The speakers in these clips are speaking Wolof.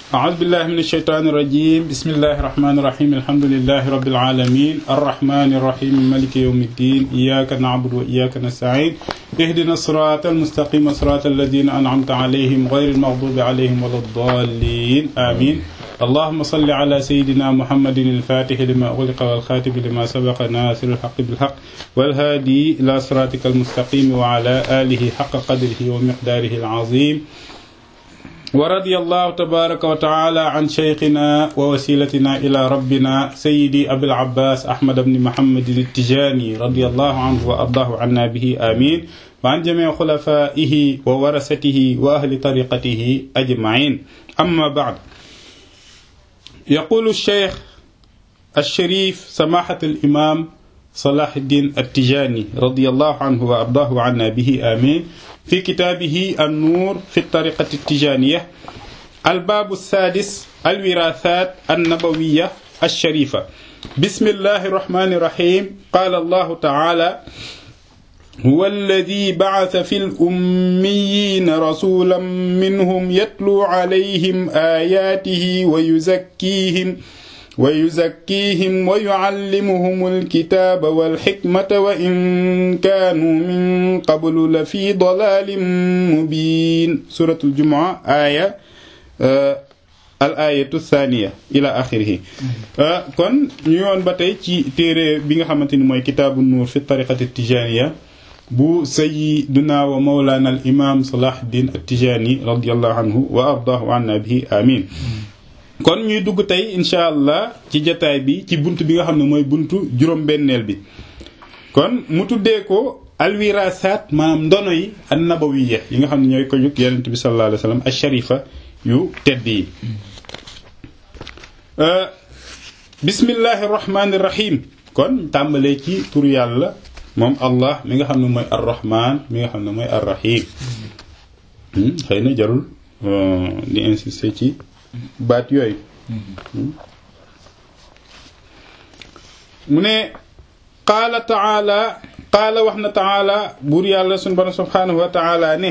أعوذ بالله من الشيطان الرجيم بسم الله الرحمن الرحيم الحمد لله رب العالمين الرحمن الرحيم مالك يوم الدين إياك نعبد وإياك نستعين اهدنا الصراط المستقيم صراط الذين أنعمت عليهم غير المغضوب عليهم ولا الضالين آمين اللهم صل على سيدنا محمد الفاتح لما أغلق والخاتم لما سبق ناصر الحق بالحق والهادي إلى صراطك المستقيم وعلى آله حق قدره ومقداره العظيم ورضي الله تبارك وتعالى عن شيخنا ووسيلتنا إلى ربنا سيدي أبي العباس أحمد بن محمد التجاني رضي الله عنه وأرضاه عنا به آمين وعن جميع خلفائه وورثته وأهل طريقته أجمعين أما بعد يقول الشيخ الشريف سماحة الإمام صلاح الدين التجاني رضي الله عنه وأرضاه عنا به آمين في كتابه النور في الطريقة التجانية الباب السادس الوراثات النبوية الشريفة بسم الله الرحمن الرحيم قال الله تعالى هو الذي بعث في الأميين رسولا منهم يتلو عليهم آياته ويزكيهم ويزكيهم ويعلمهم الكتاب والحكمة وإن كانوا من قبل لفي ضلال مبين سورة الجمعة آية آه الآية الثانية إلى آخره آه كون نيون باتاي تي تيري بيغا خامتيني موي كتاب النور في الطريقة التجانية بو سيدنا ومولانا الإمام صلاح الدين التجاني رضي الله عنه وأرضاه عنا به آمين kon ñuy dugg tey incha allah ci jataay bi ci bunt bi nga xam ne mooy buntu juróom-benneel bi kon mu tuddee ko alwirasaat maanaam ndono yi an nabawiya yi nga xam ne ñooy ko jug yonent bi sallallahu alayhi wa sallam asharifa yu tedd yi bismillahi rahmaani rahim kon tàmbalee ci turu yàlla moom allah mi nga xam ne mooy arrahman mi nga xam ne mooy arrahim xëy na jarul di insister ci baat yooyu mu ne qaala taala qaala wax na taala buur yàlla sunu borom subhaanahu wa taala ne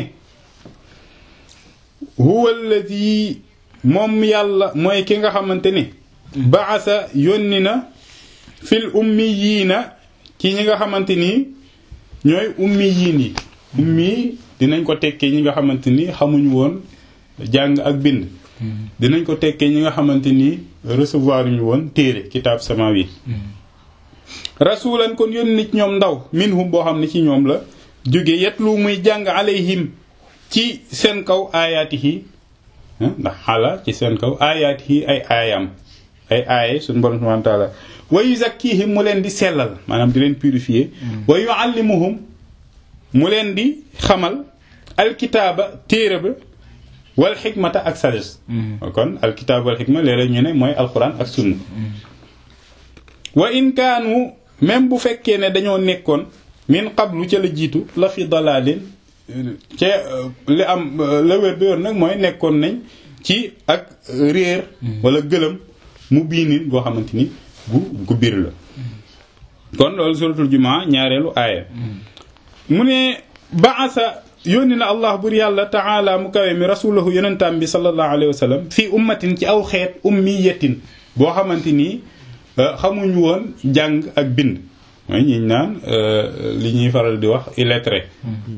huwa alladi moom yàlla mooy ki nga xamante ne baasa yónni na fil ummiyiina ci ñi nga xamante ni ñooy ummiyiin yi ummi dinañ ko tekkee ñi nga xamante ni xamuñu woon jàng ak bind dinañ ko tekkee ñi nga xamante ni recevoir ñu woon téere kitaab samawi rasulan kon yónni nit ñoom ndaw minhum boo xam ne ci ñoom la jóge yetlu muy jàng alayhim ci seen kaw aayaatihi ndax xala ci seen kaw aayaatihi ay aayam ay aaye suñu borom subhanahu wa taala wa yuzakkihim mu leen di sellal maanaam di leen purifier wa yuallimuhum mu leen di xamal alkitaaba téere ba wal xikmata ak sagesse kon alkitaab wal xikma léeg-léeg ñu ne mooy alquran ak sunna wa in kaanu même bu fekkee ne dañoo nekkoon min qablu ca la jiitu la fi dalalin ca li am la wér bi yoon nag mooy nekkoon nañ ci ak réer wala gëlëm mu biinin boo xamante ni bu gu biir la kon loolu suratul jumaa ñaareelu aaya mu ne baasa yónni na allah bur yàlla taala mu kawe mi rasulahu yonentaam bi sallallahu alayhi wa sallam fii ummatin ci aw xeet ummiyatin boo xamante nii xamuñu woon jàng ak bind mooy ñi naan li ñuy faral di wax illettré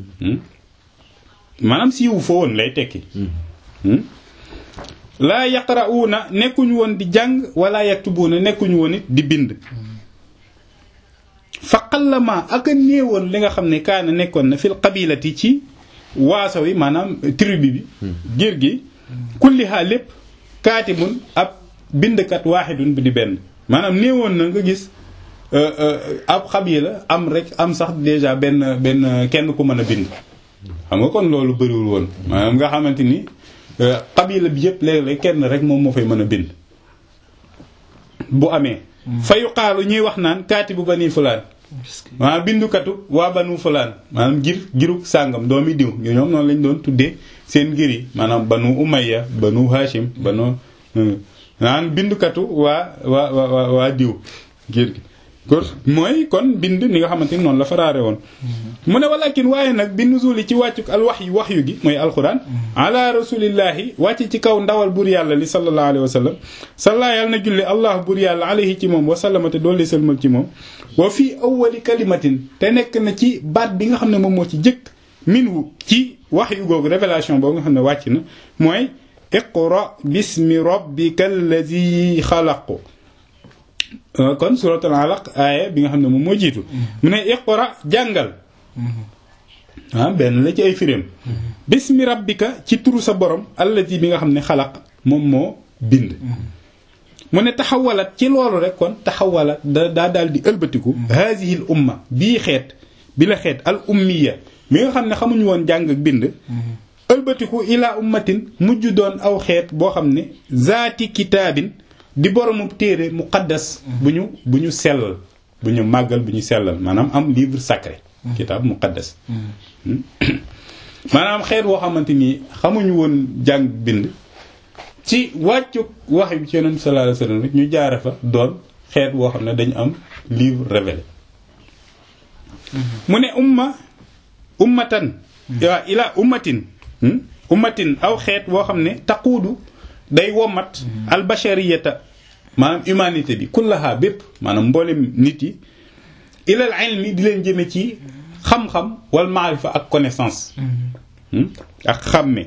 maanaam siiwu fa woon lay tekki laa yaqra'uuna nekkuñu woon di jàng wala yaktubuuna nekkuñu woon it di bind fa qallama ak a néewoon li nga xam ne kaana nekkoon na fil qabilati ci waaso wi maanaam tribu bi giir gi kulliha lépp kaatibun ab bindkat waaxidun bi di benn maanaam néewoon na nga gis ab xabila am rek am sax déjà benn benn kenn ku mën a bind xam nga kon loolu bëriwul woon maanaam nga xamante ni xabila bi yëpp léeg-léeg kenn rek moom moo fay mën a bind bu amee fa yuqaalu ñuy wax naan kaatibu bani fulaan maanaam bindukatu waa banu fulaan maanaam gir giruk sàngam doomi diw ñoom noonu lañ doon tuddee seen ngir yi maanaam banu umayya banu hashim banu naan bindukatu waa waa waa waa diw ngir gi kon mooy kon bind ni nga xamante ni noonu la faraare woon mu ne walakin waaye nag bi nuzuli ci wàccuk al wax yu wax yu gi mooy alquran ala rasulillahi wàcc ci kaw ndawal bur yàlla li sallallahu alayhi wa sallam salla yàlla na julli allah bur yàlla alayhi ci moom wa sallama te doole sëlmal ci moom wa fii awwali kalimatin te nekk na ci baat bi nga xam ne moom moo ci jëkk minhu ci wax yu googu révélation boobu nga xam ne wàcc na mooy iqra bismi rabbika allazi xalaq kon suratul alaq aaya bi nga xam ne moom moo jiitu mu ne iqra jàngal ah benn la ci ay firéem bismi rabbika ci turu sa borom allazi bi nga xam ne xalaq moom moo bind mu ne taxawalat ci loolu rek kon taxawalat da daa daal di ëlbatiku haadihi l umma bii xeet bi la xeet al ummiya mi nga xam ne xamuñu woon jàng ak bind ëlbatiku ila ummatin mujj doon aw xeet boo xam ne zaati kitaabin di boromu téere muqaddas bu ñu bu ñu sellal bu ñu màggal bu ñu sellal maanaam am livre sacré kitaab muqaddas maanaam xeet boo xamante ni xamuñu woon jàng bind ci wàccu wax bi ci yonent sallallahu alayhi wasallam ñu jaare fa doon xeet boo xam ne dañu am livre révélé mu ne umma ummatan waa ila ummatin ummatin aw xeet boo xam ne taquudu day womat albashariyata maanaam humanité bi kullaha bépp maanaam mboolem nit yi ilal ilmi di leen jëme ci xam-xam wal maarifa ak connaissance ak xàmme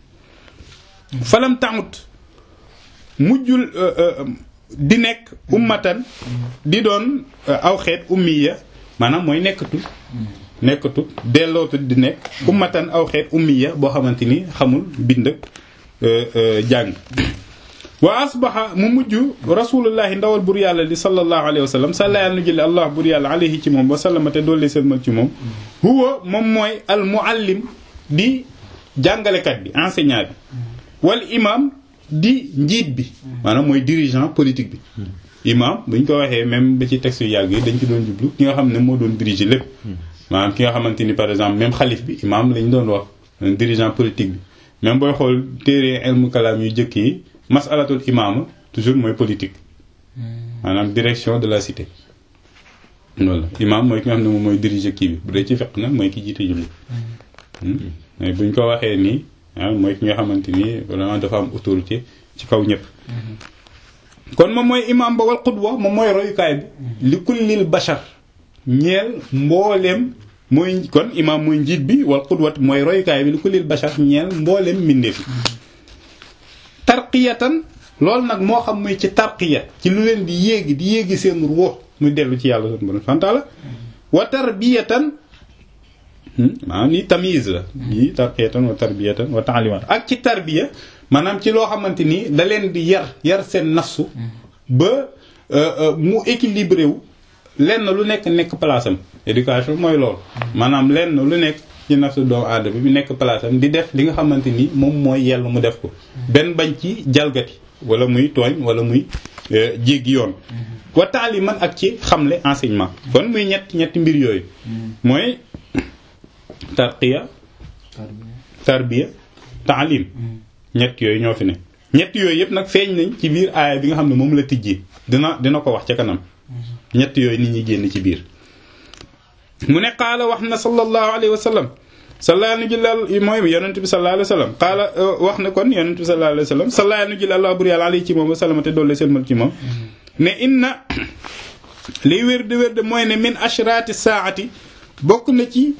falam tamut mujjul di nekk ummatan di doon aw xeet ummiya maanaam mooy nekkatul nekkatu dellootu di nekk ummatan aw xeet ummiya boo xamante ni xamul bind ak jàng wa asbaxa mu mujj rasulullahi ndawal bur yàlla li sallallahu alayhi wa sallam salla yàlla nu jële allah bur yàlla alayhi ci moom wa sallama te doole sëlmal ci moom huwa moom mooy al muallim di jàngalekat bi enseignant bi wal imam di njiit bi maanaam mooy dirigeant politique bi imam buñ ko waxee même ba ci texte yu yàgg yi dañ ci doon jublu ki nga xam ne moo doon diriger lépp maanaam ki nga xamante ni par exemple même xalif bi imam lañ doon wax dirigeant politique bi même booy xool téere ilmu kalaam yu jëkk yi masalatul imaama toujours mooy politique maanaam direction de la cité loolu imam mooy ki nga xam ne moom mooy diriger kii bi bu dee ci fekk nag mooy ki jiite julli mais buñ ko waxee nii mooy ki nga xamante ni vraiment dafa am autorité ci kaw ñëpp kon moom mooy imam ba wal qudwa moom mooy royukaay bi li kullil bashar ñeel mbooleem mooy kon imam mooy njiit bi wal qudwat mooy royukaay bi li kullil bashar ñeel mbooleem mbindeef yi tarqiyatan loolu nag moo xam muy ci tarqiya ci lu leen di yéegi di yéegi seen ruux muy dellu ci yàlla sunu borom sant la wa tarbiyatan maanaam ni tamyiz la yi tarqiyatan wa tarbiyatan wa ta'limat ak ci tarbiya maanaam ci loo xamante ni da leen di yar yar seen nafsu ba mu équilibré wu lenn lu nekk nekk place am éducation mooy loolu maanaam lenn lu nekk ci nafsu doomu aadama bi nekk place am di def li nga xamante ni moom mooy yell mu def ko benn bañ ci jalgati wala muy tooñ wala muy jéggi yoon wa taaliman ak ci xamle enseignement kon muy ñett ñetti mbir yooyu mooy tarqiya tarbiya taalim ñett yooyu ñoo fi ne ñett yooyu yëpp nag feeñ nañ ci biir aaya bi nga xam ne moom la tijji dina dina ko wax ca kanam ñett yooyu nit ñi génn ci biir mu ne qaala wax na sallallahu alayhi wa sallam salla nu jëlal mooy yonent bi sallallahu alayhi wa sallam qaala wax na kon yonent bi sallallahu alayhi wa sallam salla nu jël allah bur yàlla alayhi ci moom wa sallam te doole selmal ci moom ne inna liy wér de wér de mooy ne min ashrati saati bokk na ci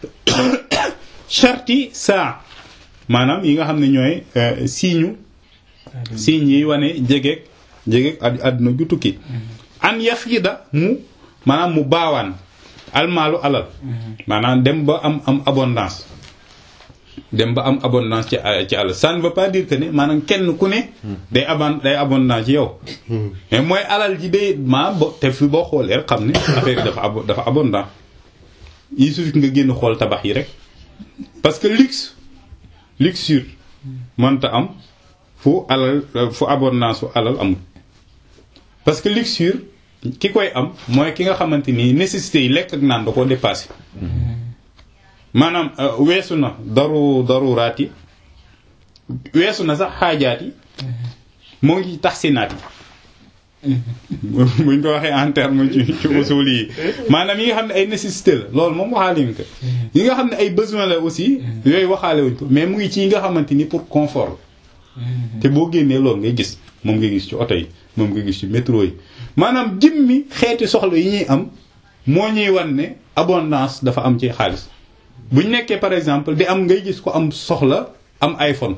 sharti saa maanaam yi nga xam ne ñooy siiñu siiñ yi wane jegeeg jegeeg àdduna ju tukki an yafida mu maanaam mu baawaan almaalu alal maanaam dem ba am am abondance dem ba am abondance ci ci alal ça ne veut pas dire que ne maanaam kenn ku ne day abon day abondance ci yow mais mooy alal ji day maa bo te fi boo xoolee rek xam ne affaire yi dafa ab dafa abondant il suffit nga génn xool tabax yi rek parce que luxe luxure mënta am fu alal fu abondance fu alal amul parce que luxure ki koy am mooy ki nga xamante ni nécessité yi lekk ak naan da koo dépassé maanaam weesu na daru daruraat yi weesu na sax xaajaat yi moo ngi taxsinaat yi buñ ko waxee en terme ci ci usul yi maanaam yi nga xam ne ay nécessité la loolu moom waxaale wuñ ko yi nga xam ne ay besoin la aussi yooyu waxaale wuñ ko mais mu ngi ci yi nga xamante ni pour confort la te boo génnee loolu ngay gis moom ngay gis ci oto yi moom ngay gis ci métro yi maanaam jëmmi xeeti soxla yi ñuy am moo ñuy wan ne abondance dafa am ci xaalis buñ nekkee par exemple di am ngay gis ko am soxla am iPhone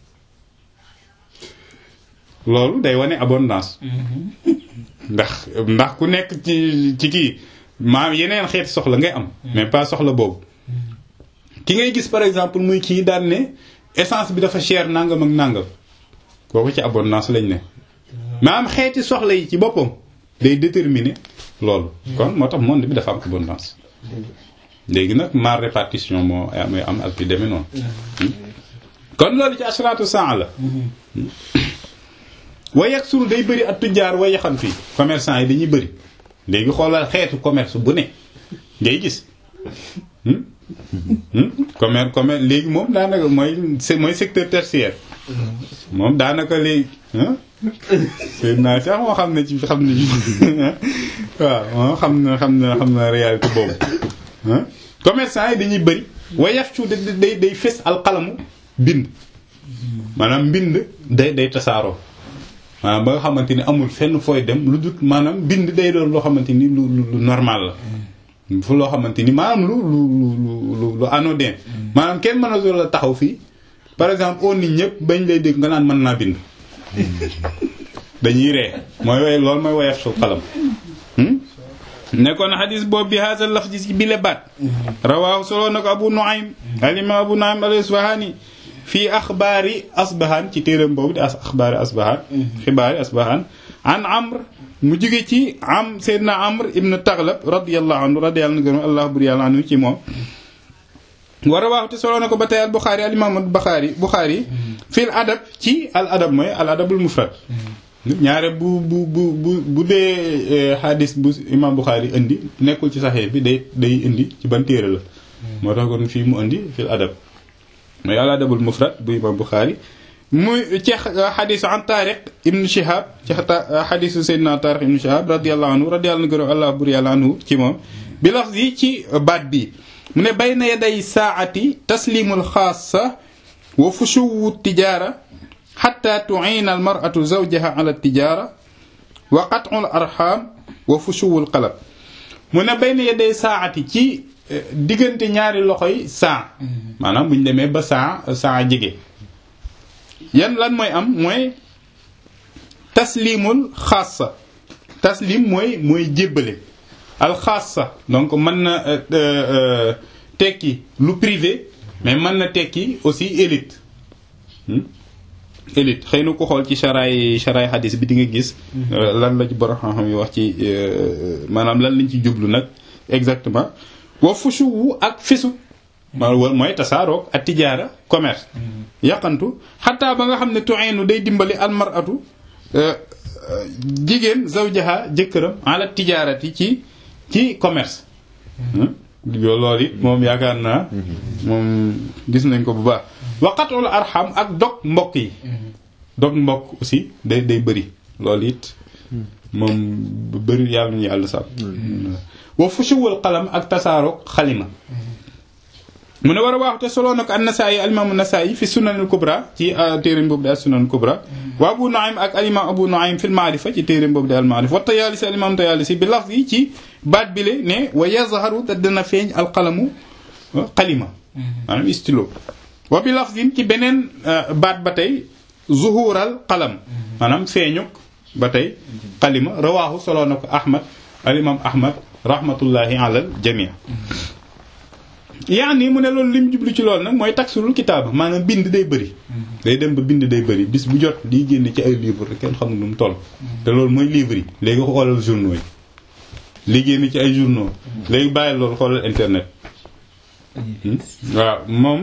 loolu day wane abondance ndax ndax ku nekk ci ci kii maam yeneen xeeti soxla ngay am mais pas soxla boobu ki ngay gis par exemple muy kii daan ne essence bi dafa cher nangam ak nangam kooku ci abondance lañ ne maanaam xeeti soxla yi ci boppam day déterminer loolu kon moo tax monde bi dafa am abondance léegi nag mal répartition moo mooy am ak yu demee noonu kon loolu ci ashratu saa la way ak suru day bëri ak tujjaar way yaxan fii commerçant yi dañuy bëri léegi xoolal xeetu commerce bu ne ngay gis commerce commerce léegi moom daanaka mooy mooy secteur tertiaire moom daanaka léegi seen naa sax moo xam ne ci xam ne waaw moo xam na xam na xam na réalité boobu commerçant yi dañuy bëri wayax cu day day fes alxalamu bind maanaam mbind day day tasaaroo maanaam ba nga xamante ni amul fenn fooy dem lu dut maanaam bind day doon loo xamante ni lu lu normal la fu loo xamante ni maanaam lu lu lu lu anodin maanaam kenn mën a la taxaw fii par exemple on nit ñëpp bañ lay dégg nga naan mën naa bind dañuy ree mooy way loolu mooy wayaf su xalam nekkoon xadis boobu bi haasa laf ji ci bile baat rawaahu solo na ko abu nuaym alima abu nuaym al isfahani fii axbaari asbahan ci téeram boobu di as axbaari asbahan xibaari asbahan an amr mu jóge ci am seydna amr ibn taglab radiallahu anhu radiyallahu anhu allah bur yàlla anhu ci moom war a waaxu te solo na ko ba tey al buxaari al imam al buxaari buxaari fil adab ci al adab mooy al adabul mufrad ñaare bu bu bu bu bu dee xadis bu imam buxaari indi nekkul ci saxee bi day day indi ci ban téere la moo tax kon fii mu indi fil adab mooy al adabul mufrad bu imam buxaari muy ci xadisu an taariq ibnu shihab ci xadisu seydina taariq ibnu shihab radiallahu anhu radiallahu anhu allah bur yàlla anhu ci moom bi lafz yi ci baat bi mu ne bayna yaday saati taslimul xaasa wa fushuwu tijaara xatta tuina al maratu zawjaha ala tijaara wa qat'u al arham wa fushuwu al qalab mu ne bayna yaday saati ci diggante ñaari loxoy saa maanaam bu ñu demee ba saa saa jege yan lan mooy am mooy taslimul xaasa taslim mooy mooy jébbale alxaasa donc mën na tekki lu privé mais mën na tekki aussi élite élite xëy na ko xool ci charaay charaay xadis bi di nga gis lan la ci borom xam-xam yi wax ci maanaam lan lañ ci jublu nag exactement wa fushu wu ak fisu maanaam mooy tasaaroog ak tijaara commerce yàqantu xataa ba nga xam ne tu'inu day dimbali almaratu jigéen zawjaha jëkkëram ala tijaarati ci ci commerce loolu it moom yaakaar naa moom gis nañ ko bu baax waqatul arham ak dog mbokk yi dog mbokk aussi day day bëri loolu it moom bëri yàlla ñu yàlla sàmm wa fushuwul qalam ak tasaaroog xalima mu ne war a waaxu te soloo na ko an nasaayi alimaamu nasaayi fi sunanil kubra ci téeréem boobu di al sunan kubra wa abu nuaym ak alimaam abu nuaym fil maarifa ci téeréem boobu di al maarifa wa tayaalisi alimaam tayaalisi bi laf yi ci baat bi le ne wa yazharu te dana feeñ al qalamu xalima maanaam stylo wa bi lafzin ci beneen baat ba tey zuhural qalam maanaam feeñuk ba tey xalima rawaahu soloo na ko ahmad alimaam ahmad rahmatullahi alal jamii yaani mu ne loolu lim jublu ci loolu nag mooy taksulul kitaaba maanaam bind day bëri day dem ba bind day bëri bis bu jot liy génn ci ay livre kenn xamul nu mu toll te loolu mooy livre yi léegi ko xoolal journaux yi li génn ci ay journaux léegi bàyyi loolu xoolal internet waaw moom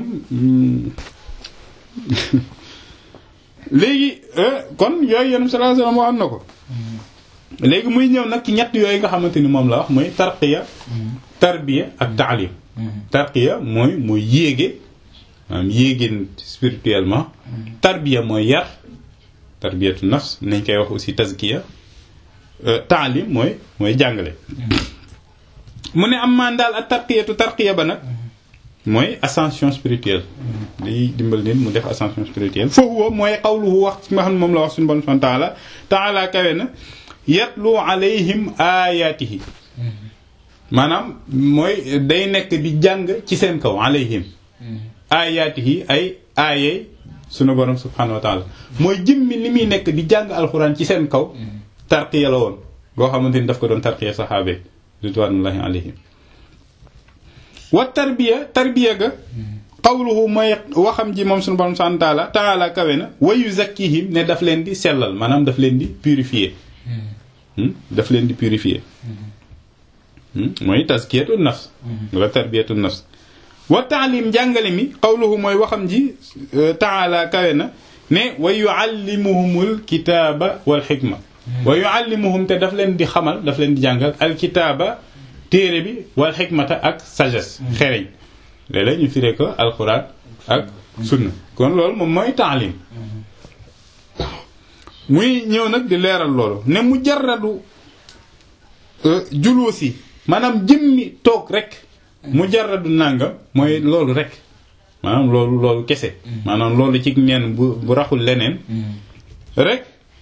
léegi kon yooyu yonent sallallahu alayhi wasallam waxoon na ko léegi muy ñëw nag ci ñett yooyu nga xamante ni moom la wax mooy tarqiya tarbiya ak taalim tarqiya mooy mooy yéege maanaam yéegeen spirituellement tarbiya mooy yar tarbiyatu nafs nañ koy wax aussi tazkiya taalim mooy mooy jàngale mu ne am maan daal ak tarqiyatu tarqiya ba nag mooy ascension spirituelle day dimbal nit mu def ascension spirituelle foofu mooy xawluhu wax ci nga xam ne moom la wax suñu bon subhanahu taala taala kawe na yatlu alayhim ayatihi maanaam mooy day nekk di jàng ci seen kaw alayhim ayatihi ay aayey sunu borom subhanahu wa taala mooy jëmmi li muy nekk di jàng alxuraan ci seen kaw tarqiya la woon boo xamante ni daf ko doon tarqiya saxaabe ridwanullahi alayhim wa tarbiya tarbiya ga qawluhu mooy waxam ji moom sunu borom subhanahu wa taala taala kawe na wa yuzakkihim ne daf leen di sellal maanaam daf leen di purifier daf leen di purifier mooy tazkiyatu nafs wala tarbiyatu nafs wa taalim jàngale mi qawluhu mooy waxam ji taala kawe na ne wa yuallimuhumul kitaaba wal xikma wa yuallimuhum te daf leen di xamal daf leen di jàngal alkitaaba téere bi wal xikmata ak sagesse xereñ léeg-léeg ñu firee ko alquran ak sunna kon loolu moom mooy taalim muy ñëw nag di leeral loolu ne mujarradu juluusi maanaam jëmmi toog rek mujarradu nàngam mooy loolu rek maanaam loolu loolu kese maanaam loolu ci neen bu bu raxul leneen rek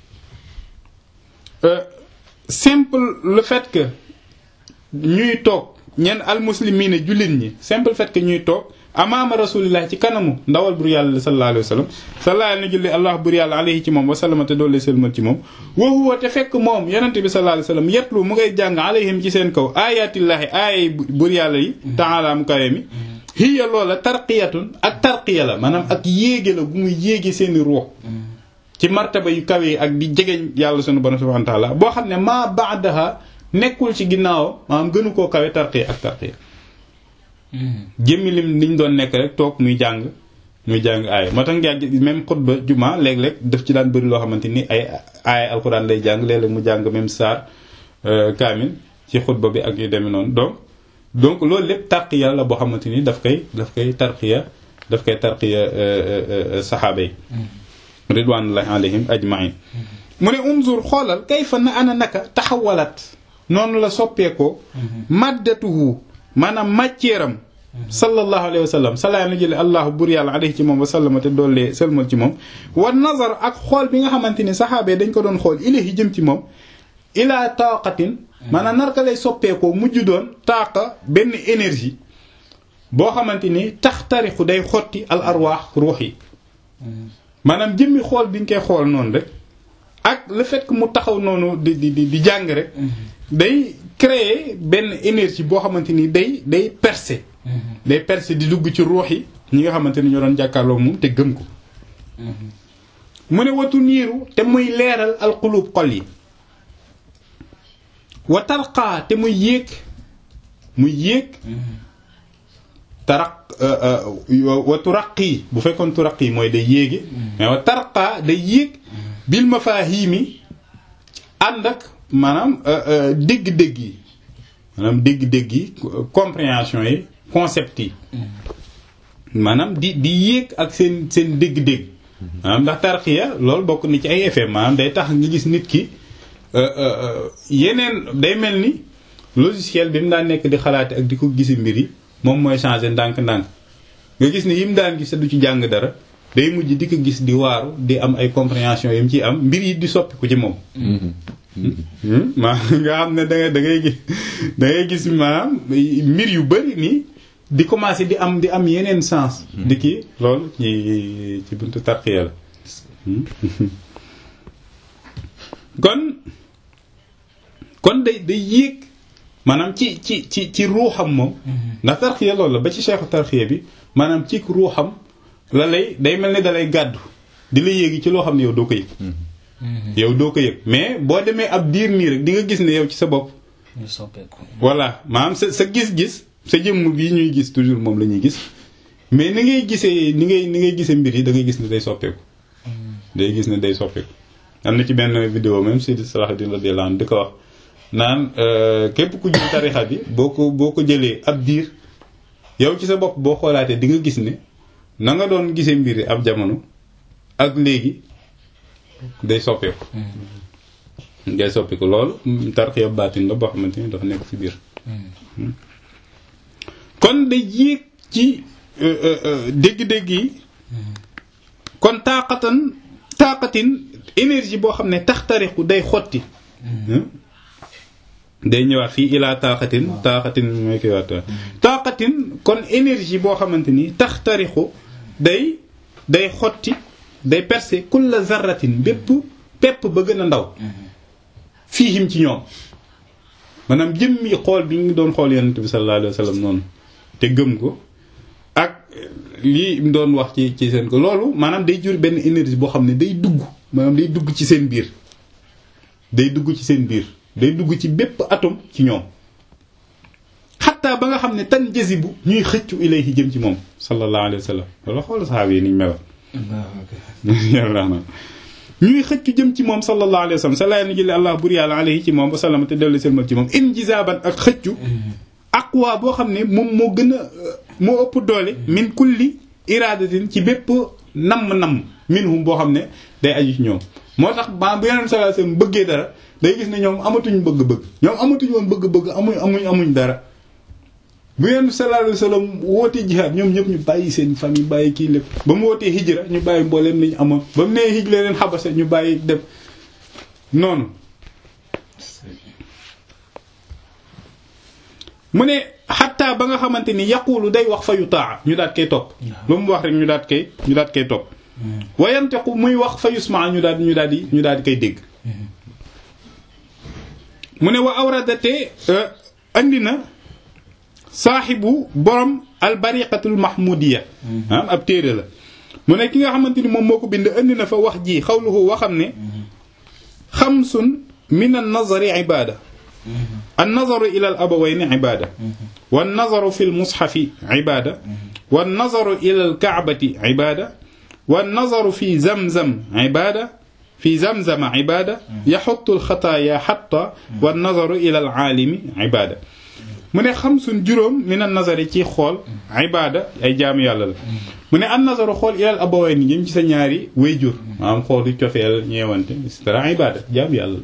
simple le fait que ñuy toog ñenn almuslimine jullit ñi simple fait que ñuy toog amaama rasulillah ci kanamu ndawal bur yàlla sallallahu alayhi wa sallam sallallahu na julli allah bur yàlla alayhi ci moom wa sallama te doole selmal ci moom wa huwa te fekk moom yonente bi sallallahu alayhi wa sallam yetlu mu ngay jàng alayhim ci seen kaw ayatillahi aayay bur yàlla yi taala mu kawe mi hiya loola tarqiyatun ak tarqiya la maanaam ak yéege la gu muy yéege seeni ruux ci martaba yu kawe yi ak di jegeñ yàlla sunu borom subhanahu wa ta'ala boo xam ne maa ba'daha nekkul ci ginnaaw maanaam gënu koo kawe tarqiya ak tarqiya jëmmi lim liñ doon nekk rek toog muy jàng muy jàng aaya moo tax nga même xutba juma léeg-léeg daf ci daan bëri loo xamante ni ay aaya alxuraan lay jàng léeg-léeg mu jàng même saar kaamil ci xutba bi ak yu demee noonu donc donc loolu lépp tarqiya la boo xamante ni daf koy daf koy tarqiya daf koy tarqiya saxaaba yi ridwanullahi alayhim ajmain mu ne umzur xoolal kayfa na ana naka taxawalat noonu la soppeekoo maddatuhu maanaam matière am sallallahu alayhi wa sallam salaa na jële allahu bur yàlla alayhi ci moom wa sallama te doollee sëlmal ci moom wa nazar ak xool bi nga xamante ni saxaabee dañ ko doon xool ilahi jëm ci moom ila taqatin maanaam narka lay soppeekoo mujj doon taaqa benn énergie boo xamante ni tax tarixu day xotti al arwaax ruux yi maanaam jëmmi xool bi ñu koy xool noonu rek ak le fait que mu taxaw noonu di di di jàng rek day créer benn énergie boo xamante ni day day percer day percer di dugg ci ruux yi ñi nga xamante ni ñoo doon jàkkaarloo moom te gëm ko mu ne watu niiru te muy leeral alqulub xol yi wa tarqaa te muy yéeg muy yéeg taraq wa turaqi bu fekkoon turaqi mooy day yéege mais wa tarqaa day yéeg bil mafahimi ànd ak maanaam dégg-dégg yi maanaam dégg-dégg yi compréhension yi concept yi maanaam di di yéeg ak seen seen dégg-dégg maanaam ndax tarxiya loolu bokk na ci ay effet maanaam day tax nga gis nit ki yeneen day mel ni logiciel bi mu daan nekk di xalaate ak di ko gisi mbir yi moom mooy changer ndànk-ndànk nga gis ni yi mu daan gis du ci jàng dara day mujj di ko gis di waaru di am ay compréhension yi mu ciy am mbir yi di soppiku ci moom maa nga xam ne da ngay da ngay gis da ngay gis maanaam mbir yu bari nii di commencer di am di am yeneen sens di kii loolu ci ci buntu tarqiya la kon kon day day yéeg maanaam ci ci ci ci ruuxam moom ndax tarqiya loolu la ba ci cheikhu tarqiya bi maanaam ci ruuxam la lay day mel ni da lay gàddu di la yéegi ci loo xam ne yow doo ko yëg yow doo ko yëg mais boo demee ab diir nii rek di nga gis ne yow ci sa bopp voilà maanaam sa sa gis-gis sa jëmm bii ñuy gis toujours moom la ñuy gis mais ni ngay gisee ni ngay ni ngay gisee mbir yi da ngay gis ne day soppeeku day gis ne day soppeeku am na ci benn vidéo même Sidi Salahuddin radiyallahu anhu di ko wax naan képp ku jël tarixa bi boo ko boo ko jëlee ab diir yow ci sa bopp boo xoolaatee di nga gis ne na nga doon gisee mbir yi ab jamono ak léegi day soppeeku ngay soppi ko loolu tarxiya baatin la boo xamante ni dafa nekk ci biir kon day yéeg ci dégg-dégg yi kon taaqatan taaqatin énergie boo xam ne taxtariqu day xotti day ñëwaat fii ilaa taaxatin taaxatin mooy koy waat taaxatin kon énergie boo xamante ni taxtariqu day day xotti day percer kulla zarratin bépp pepp ba gën a ndaw fiihim ci ñoom maanaam jëmmi xool bi ñu doon xool yonent bi sallallahu alayhi wa sallam noonu te gëm ko ak lii mu doon wax ci ci seen ko loolu maanaam day jur benn énergie boo xam ne day dugg maanaam day dugg ci seen biir day dugg ci seen biir day dugg ci bépp atome ci ñoom xataa ba nga xam ne tan jasibu ñuy xëccu ilayhi jëm ci moom sallallahu alayhi wa sallam loolu xool saxaaba yi niñ meloon yàlla na ñuy xëccu jëm ci moom sallallahu alayhi wa sallam sa laay na jële allah bur yàlla alayhi ci moom wa sallam te dellu selmal ci moom injizaaban ak xëccu aqwa boo xam ne moom moo gën a moo ëpp doole min kulli iradatin ci bépp namm-namm minhum boo xam ne day aju ci ñoom moo tax ba bu yeneen sallallahu alayhi wasallam bëggee dara day gis ne ñoom amatuñ bëgg-bëgg ñoom amatuñ woon bëgg-bëgg amuñ amuñ amuñ dara bu yeneen sallallahu alayhi wasallam wootee jihaad ñoom ñëpp ñu bàyyi seen famille bàyyi kii lépp ba mu wootee hijra ñu bàyyi mbooleem li ñu amoon ba mu nee hijra leen xabasa ñu bàyyi dem noonu mu ne xatta ba nga xamante ni yaqulu day wax fa yu taa ñu daat koy topp lu mu wax rek ñu daat koy ñu daat koy topp wayanteku muy wax fa yusma ñu daal ñu daal di ñu daal di koy dégg mu ne wa awradate andi na saaxibu borom albariqatul mahmudiya am ab téere la mu ne ki nga xamante ni moom moo ko bind andi na fa wax ji xawluhu waxam ne xamsun min an nazari ibada النظر إلى الأبوين عبادة والنظر في المصحف عبادة والنظر إلى الكعبة عبادة والنظر في زمزم عبادة في زمزم عبادة يحط الخطايا حتى والنظر إلى العالم عبادة من خمس جروم من النظر تي خول عبادة أي جامع الله من النظر خول إلى الأبوين جيم سي ñaari wayjur am xol di ciofel ñewante c'est عبادة جامع الله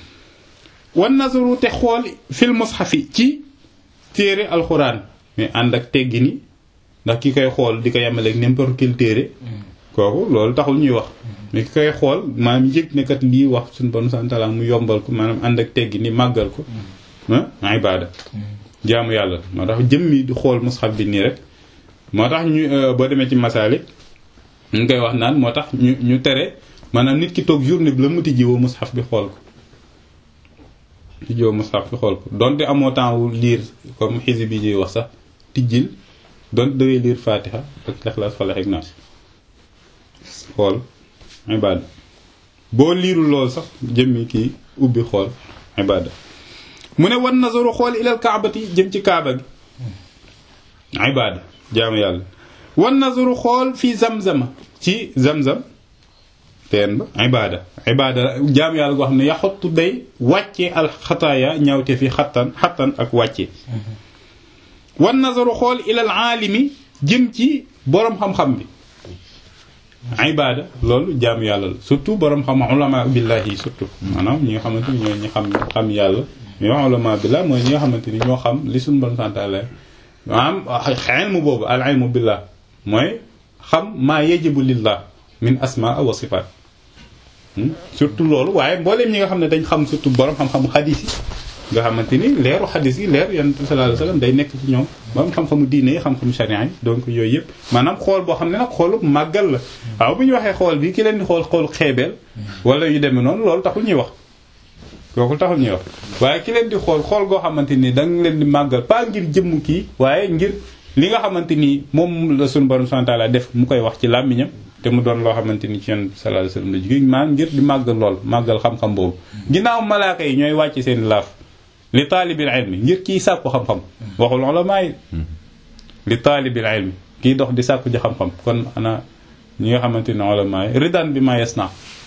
wan nazaru te xool fil mushafi ci téere alxuraan mais ànd ak teggi ni ndax ki koy xool di ko yemaleeg n'importe quel téere kooku loolu taxul ñuy wax mais ki koy xool maanaam yëg ne kat lii wax suñu bon santala mu yombal ko maanaam ànd ak teggi ni màggal ko ah ibaada jaamu yàlla moo tax jëmmi di xool mushaf bi nii rek moo tax ñu boo demee ci masaalik ñu koy wax naan moo tax ñu ñu tere maanaam nit ki toog journée bi la mu tijji woo mushaf bi xool ko tijjoo mushaf bi xool ko donte amoo temps wu liir comme xisi bi ñuy wax sax tijjil donte dawee liir fatiha ak Ixlaas Falaq ak Naas xool ibaada boo liirul lool sax jëmmi kii ubbi xool ibaada mu ne wan nazaru xool ilal kaabati jëm ci kaaba gi ibaada jaamu yàlla wan nazaru xool fii zamzama ci zamzam teen ba ibaada ibaada jaamu yàlla goo xam ne yaxottu day wàcce alxataaya ñawte fi xattan xattan ak wàcce wan nazaru xool ilal aalimi jëm ci boroom xam-xam bi ibaada loolu jaamu yàlla la surtout boroom xam ulama billahi surtout maanaam ñi nga xamante ni ñooy ñi xam xam yàlla ñoo ulama billah mooy ñi nga xamante ni ñoo xam li suñu bon santaale maanaam ilmu boobu al ilmu billah mooy xam maa yajibu lillah min asmaa wa sifaat surtout loolu waaye mbooleem ñi nga xam ne dañ xam surtout borom xam-xamu xadis yi nga xamante ni leeru xadis yi leer yonent bi sallallahu alayhi wasallam day nekk ci ñoom borom xam-xamu diine yi xam-xamu sharia yi donc yooyu yëpp maanaam xool boo xam ne nag xoolu màggal la waaw bu ñu waxee xool bi ki leen di xool xoolu xeebeel wala yu demee noonu loolu taxul ñuy wax kooku taxul ñuy wax waaye ki leen di xool xool goo xamante ni da nga leen di màggal pas ngir jëmm kii waaye ngir li nga xamante ni moom la suñu borom subhanahu wa ta'ala def mu koy wax ci làmmiñam te mu doon loo xamante ni ci yonent bi sallallahu alayhi wasallam la jóge maa ngir di màggal lool màggal xam-xam boobu ginnaaw malaaka yi ñooy wàcc seen laaf li taalibil ilmi ngir kii sàkku xam-xam waxul ulama yi li taalibil ilmi kii dox di sàkku ji xam-xam kon ana ñi nga xamante ni ulama yi ridan bi ma yasna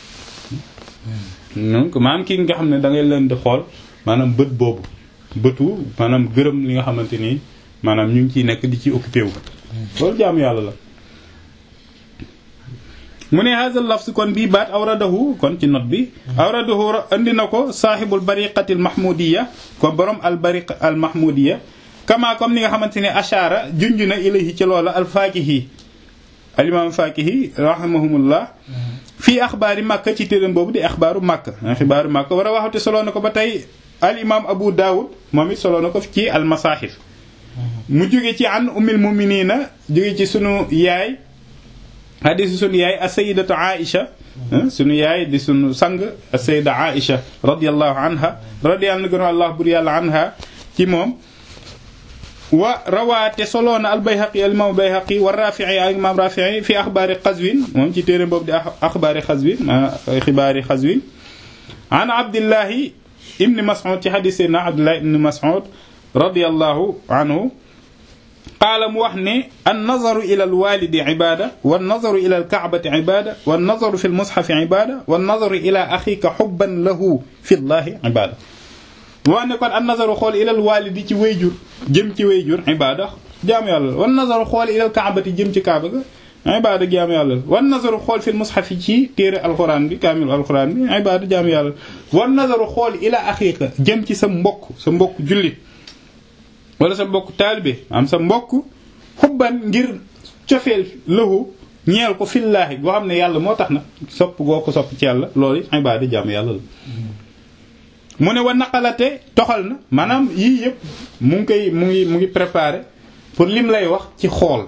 donc maanaam kii nga xam ne da ngay leen di xool maanaam bët boobu bëtu maanaam gërëm li nga xamante ni maanaam ñu ngi ciy nekk di ci occupé wu loolu jaamu yàlla la mu ne hadha lafz kon bii baat awradahu kon ci note bi awradahu andi na ko saaxibul bariqati al mahmudiya ko borom al bariq al mahmudiya kama comme ni nga xamante ne ashara junj na ilayhi ci loola al faakihi al imam faakihi rahimahumullah fii axbaari makka ci téeréem boobu di axbaaru makka xibaaru makka war a waxate soloo na ko ba tey al imam abu daawud moom it soloo na ko ci al masahif mu jóge ci an ummil muminina jóge ci sunu yaay hadisi sunu yaay as-sayyidatu Aïcha sunu yaay di sunu sang as-sayyida Aïcha radiyallahu anha radiyallahu Allah bur yàlla anha ci moom wa rawaate soloona al-Bayhaqi al-imam Bayhaqi wa Rafi'i ak imam Rafi'i fi axbaari Qazwin moom ci téere boobu di axbaari Qazwin xibaari Qazwin an Abdillahi ibn Mas'ud ci hadis Seydina Abdullah ibn Mas'ud radiyallahu anhu qaala mu wax ne an nazaru ila alwalidi ibada wa nazaru ila alkaabati ibada wa nazaru fi lmusxafi ibada wa nazaru ila axika xubban lahu fi llahi ibada mu wax ne kon an nazaru xool ila alwalidi ci wayjur jëm ci wayjur ibada jaamu yàlla la wa nazaru xool ila alkaabati jëm ci kaaba ga ibada jaamu yàlla la wa nazaru xool fi lmusxafi ci téere alquran bi kaamilu alquran bi ibada jaamu yàlla la wa nazaru xool ila axika jëm ci sa mbokk sa mbokk jullit wala sa mbokk taalibe am sa mbokk xubban ngir cofeel lahu ñeel ko fillaahi boo xam ne yàlla moo tax na sopp goo ko sopp ci yàlla loolu ibaada jàmm yàlla la mu ne wa naqalate toxal na maanaam yii yëpp mu ngi koy mu ngi mu ngi préparé pour lim lay wax ci xool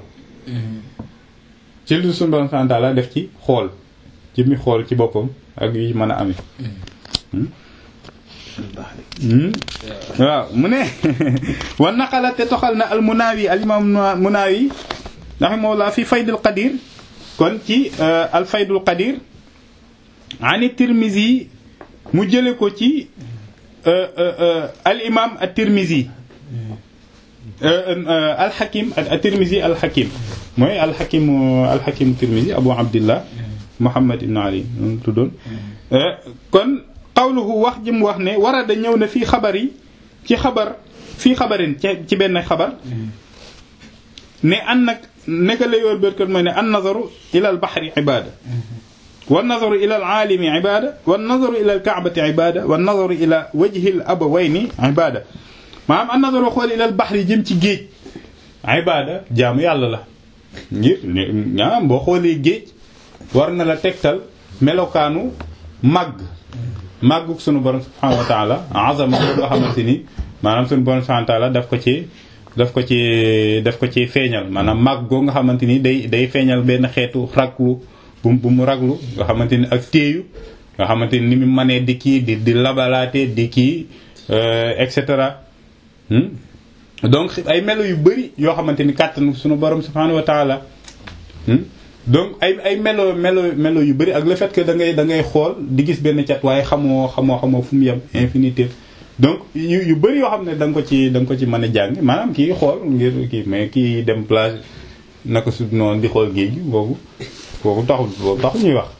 ci lu suñu borom subhanahu wa ta'ala def ci xool ci mi xool ci boppam ak yu mën a amee waaw mu ne wa naqala te toxal na al munaawi al imam munaawi rahimahullah fi faydul qadir kon ci al faydul qadir ani tirmizi mu jële ko ci al imam at tirmizi al hakim at tirmizi al hakim mooy al hakim al hakim tirmizi abu abdillah muhammad ibn ali tuddoon kon qawluhu wax ji mu wax ne warada ñëw na fii xabar yi ci xabar fii xabarin ci benn xabar ne an nag neka la yoor bérkat mooy ne an nazaru ila al bahri ibada wa nazaru ila al aalimi ibada wa nazaru ila al kaabati ibada wa nazaru ila wajhi al abawayni ibada maanaam an nazaru xool ila al bahri jëm ci géej ibada jaamu yàlla la ngir ñaam boo xoolee géej war na la tegtal melokaanu màgg màggug sunu borom subhanahu wa taala azama loo xamante ni maanaam sunu borom subhanahu wa taala daf ko ci daf ko ci daf ko ci feeñal maanaam màgg goo nga xamante ni day day feeñal benn xeetu raglu bu bu mu raglu nga xamante ni ak téeyu nga xamante ni ni mu mënee di kii di di labalaate di kii et cetera donc ay melo yu bëri yoo xamante ni kàttan sunu borom subhanahu wa taala donc ay ay melo melo melo yu bëri ak le fait que da ngay da ngay xool di gis benn cat waaye xamoo xamoo xamoo fu mu yem infinité donc yu yu bëri yoo xam ne da nga ko ci da nga ko ci mën a jàng maanaam kii xool ngir kii mais kii dem plage naka su noonu di xool géej gi boobu boobu taxul boobu taxul ñuy wax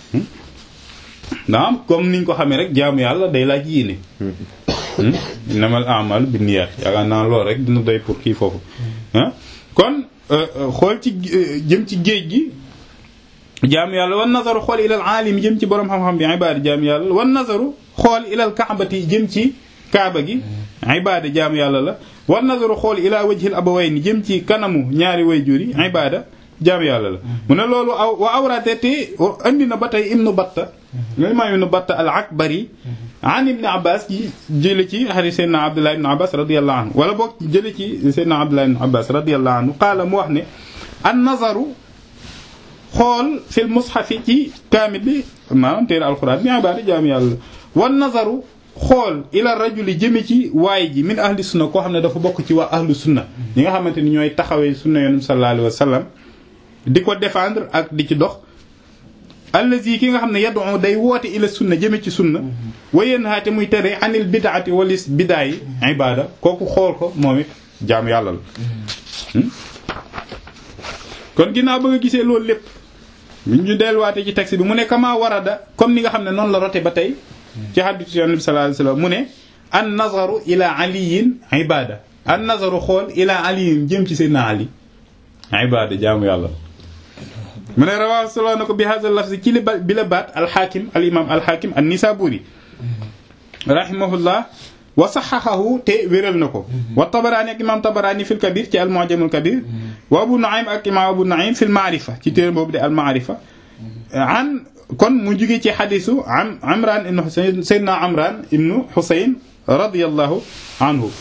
naam comme niñ ko xamee rek jaamu yàlla day laaj yéene innamal a'malu binniyat yaakaar naa loolu rek dina doy pour kii foofu ah kon xool ci jëm ci géej gi jaam yàlla wan nazaru xool ilal aalim jëm ci borom xam-xam bi ibaada jaam yàlla wan nazaru xool ilal kaabati jëm ci kaaba gi ibaada jaam yàlla la wan nazaru xool ila wajhil abawayni jëm ci kanamu ñaari wayjur yi ibaada jaam yàlla la mu ne loolu aw wa awrate te andi na ba tey ibnu batta imaam ibnu batta al akbari an ibni abbas ji jële ci xarit seydna abdullah ibn abbas radiallahu anhu wala boog jële ci seydna abdullah ibn abbas radiallahu anhu qaala mu wax ne an nazaru xool fil mushafi ci kaamil bi maanaam téere alquran bi ibaada jaam yàlla wan nazaru xool ila rajuli jëme ci waay ji min ahli sunna koo xam ne dafa bokk ci waa ahlu sunna ñi nga xamante ni ñooy taxawee sunna yonent sallallahu alayhi wa sallam di ko défendre ak di ci dox allazi ki nga xam ne yad'u day woote ila sunna jëme ci sunna wa yanhaate muy tere anil bid'ati walis bidaa yi ibaada kooku xool ko moom it jaam yàlla la kon ginnaaw ba nga gisee loolu lépp ñu delluwaate ci texte bi mu ne kama warada comme ni nga xam ne noonu la rote ba tey ci hadiisu Yonent bi sallallahu alayhi wasallam mu ne an nazaru ila aliyin ibaada an nazaru xool ila aliyin jëm ci Seydina Ali ibaada jaamu yàlla mu ne rawaahu solo na ko bi hadha lafzi ci li ba bi la baat alxaakim al imam alxaakim an nisaburi rahimahullah wa saxaxahu te wéral na ko wa tabaraani ak imam tabaraani fil kabir ci al mu'jam al kabir wa abu nu'aym ak imam abu nu'aym fil maarifa ci téere boobu de al maarifa an kon mu jóge ci xadisu am amran ibnu xusayn sayyidina amran ibnu xusayn radiyallahu anhu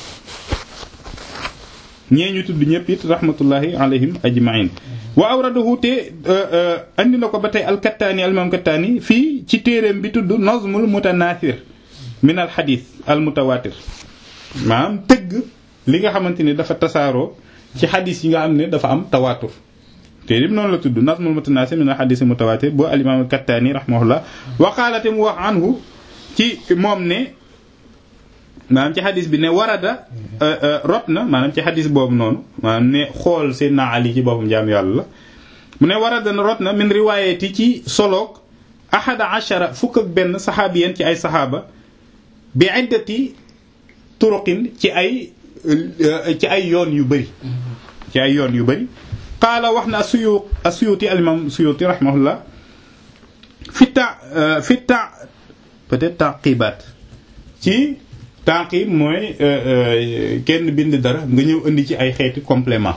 ñee ñu tudd ñëpp it rahmatullahi alayhim ajmain wa awradahu te andi na ko ba tey alkattaani alimam kattaani fii ci téeréem bi tudd nazmul mutanathir min al xadis al mutawatir maanaam tëgg li nga xamante ni dafa tasaaroo ci xadis yi nga xam ne dafa am tawatur téere bi noonu la tudd nazmul mutanathir min al xadis al mutawatir boo alimam kattaani rahimahullah waqaalate mu wax anhu ci moom ne maanaam ci xadis bi ne warada rot na maanaam ci xadis boobu noonu maanaam ne xool Seydina Ali ci boppam jaam yàlla la mu ne warada na rot na min riwaayati ci soloog ahada ashara fukk ak benn saxaabiyan ci ay saxaaba bi iddati turuqin ci ay ci ay yoon yu bëri ci ay yoon yu bëri qaala wax na asuyu asuyuti alimam suyuti rahimahullah fi ta fi ta peut-être taqibaat ci taqib mooy kenn bind dara nga ñëw indi ci ay xeeti complément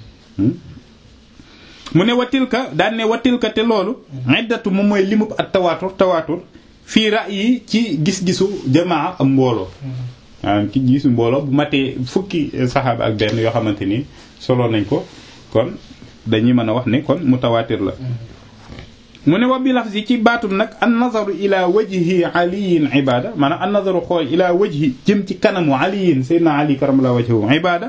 mu ne watilka daan ne watilka te loolu iddatu moom mooy limub ak tawaatur tawaatur fii ra'yi ci gis-gisu jamaa am mbooloo maanaam ci gisu mbooloo bu matee fukki saxaaba ak benn yoo xamante ni solo nañ ko kon dañuy mën a wax ne kon mutawaatir la mu ne wa bi lafzi ci baatum nag an nazaru ila wajhi aliyin ibada maanaam an nazaru xool ila wajhi jëm ci kanamu aliyin sayyidina ali karamallahu wajhahu ibada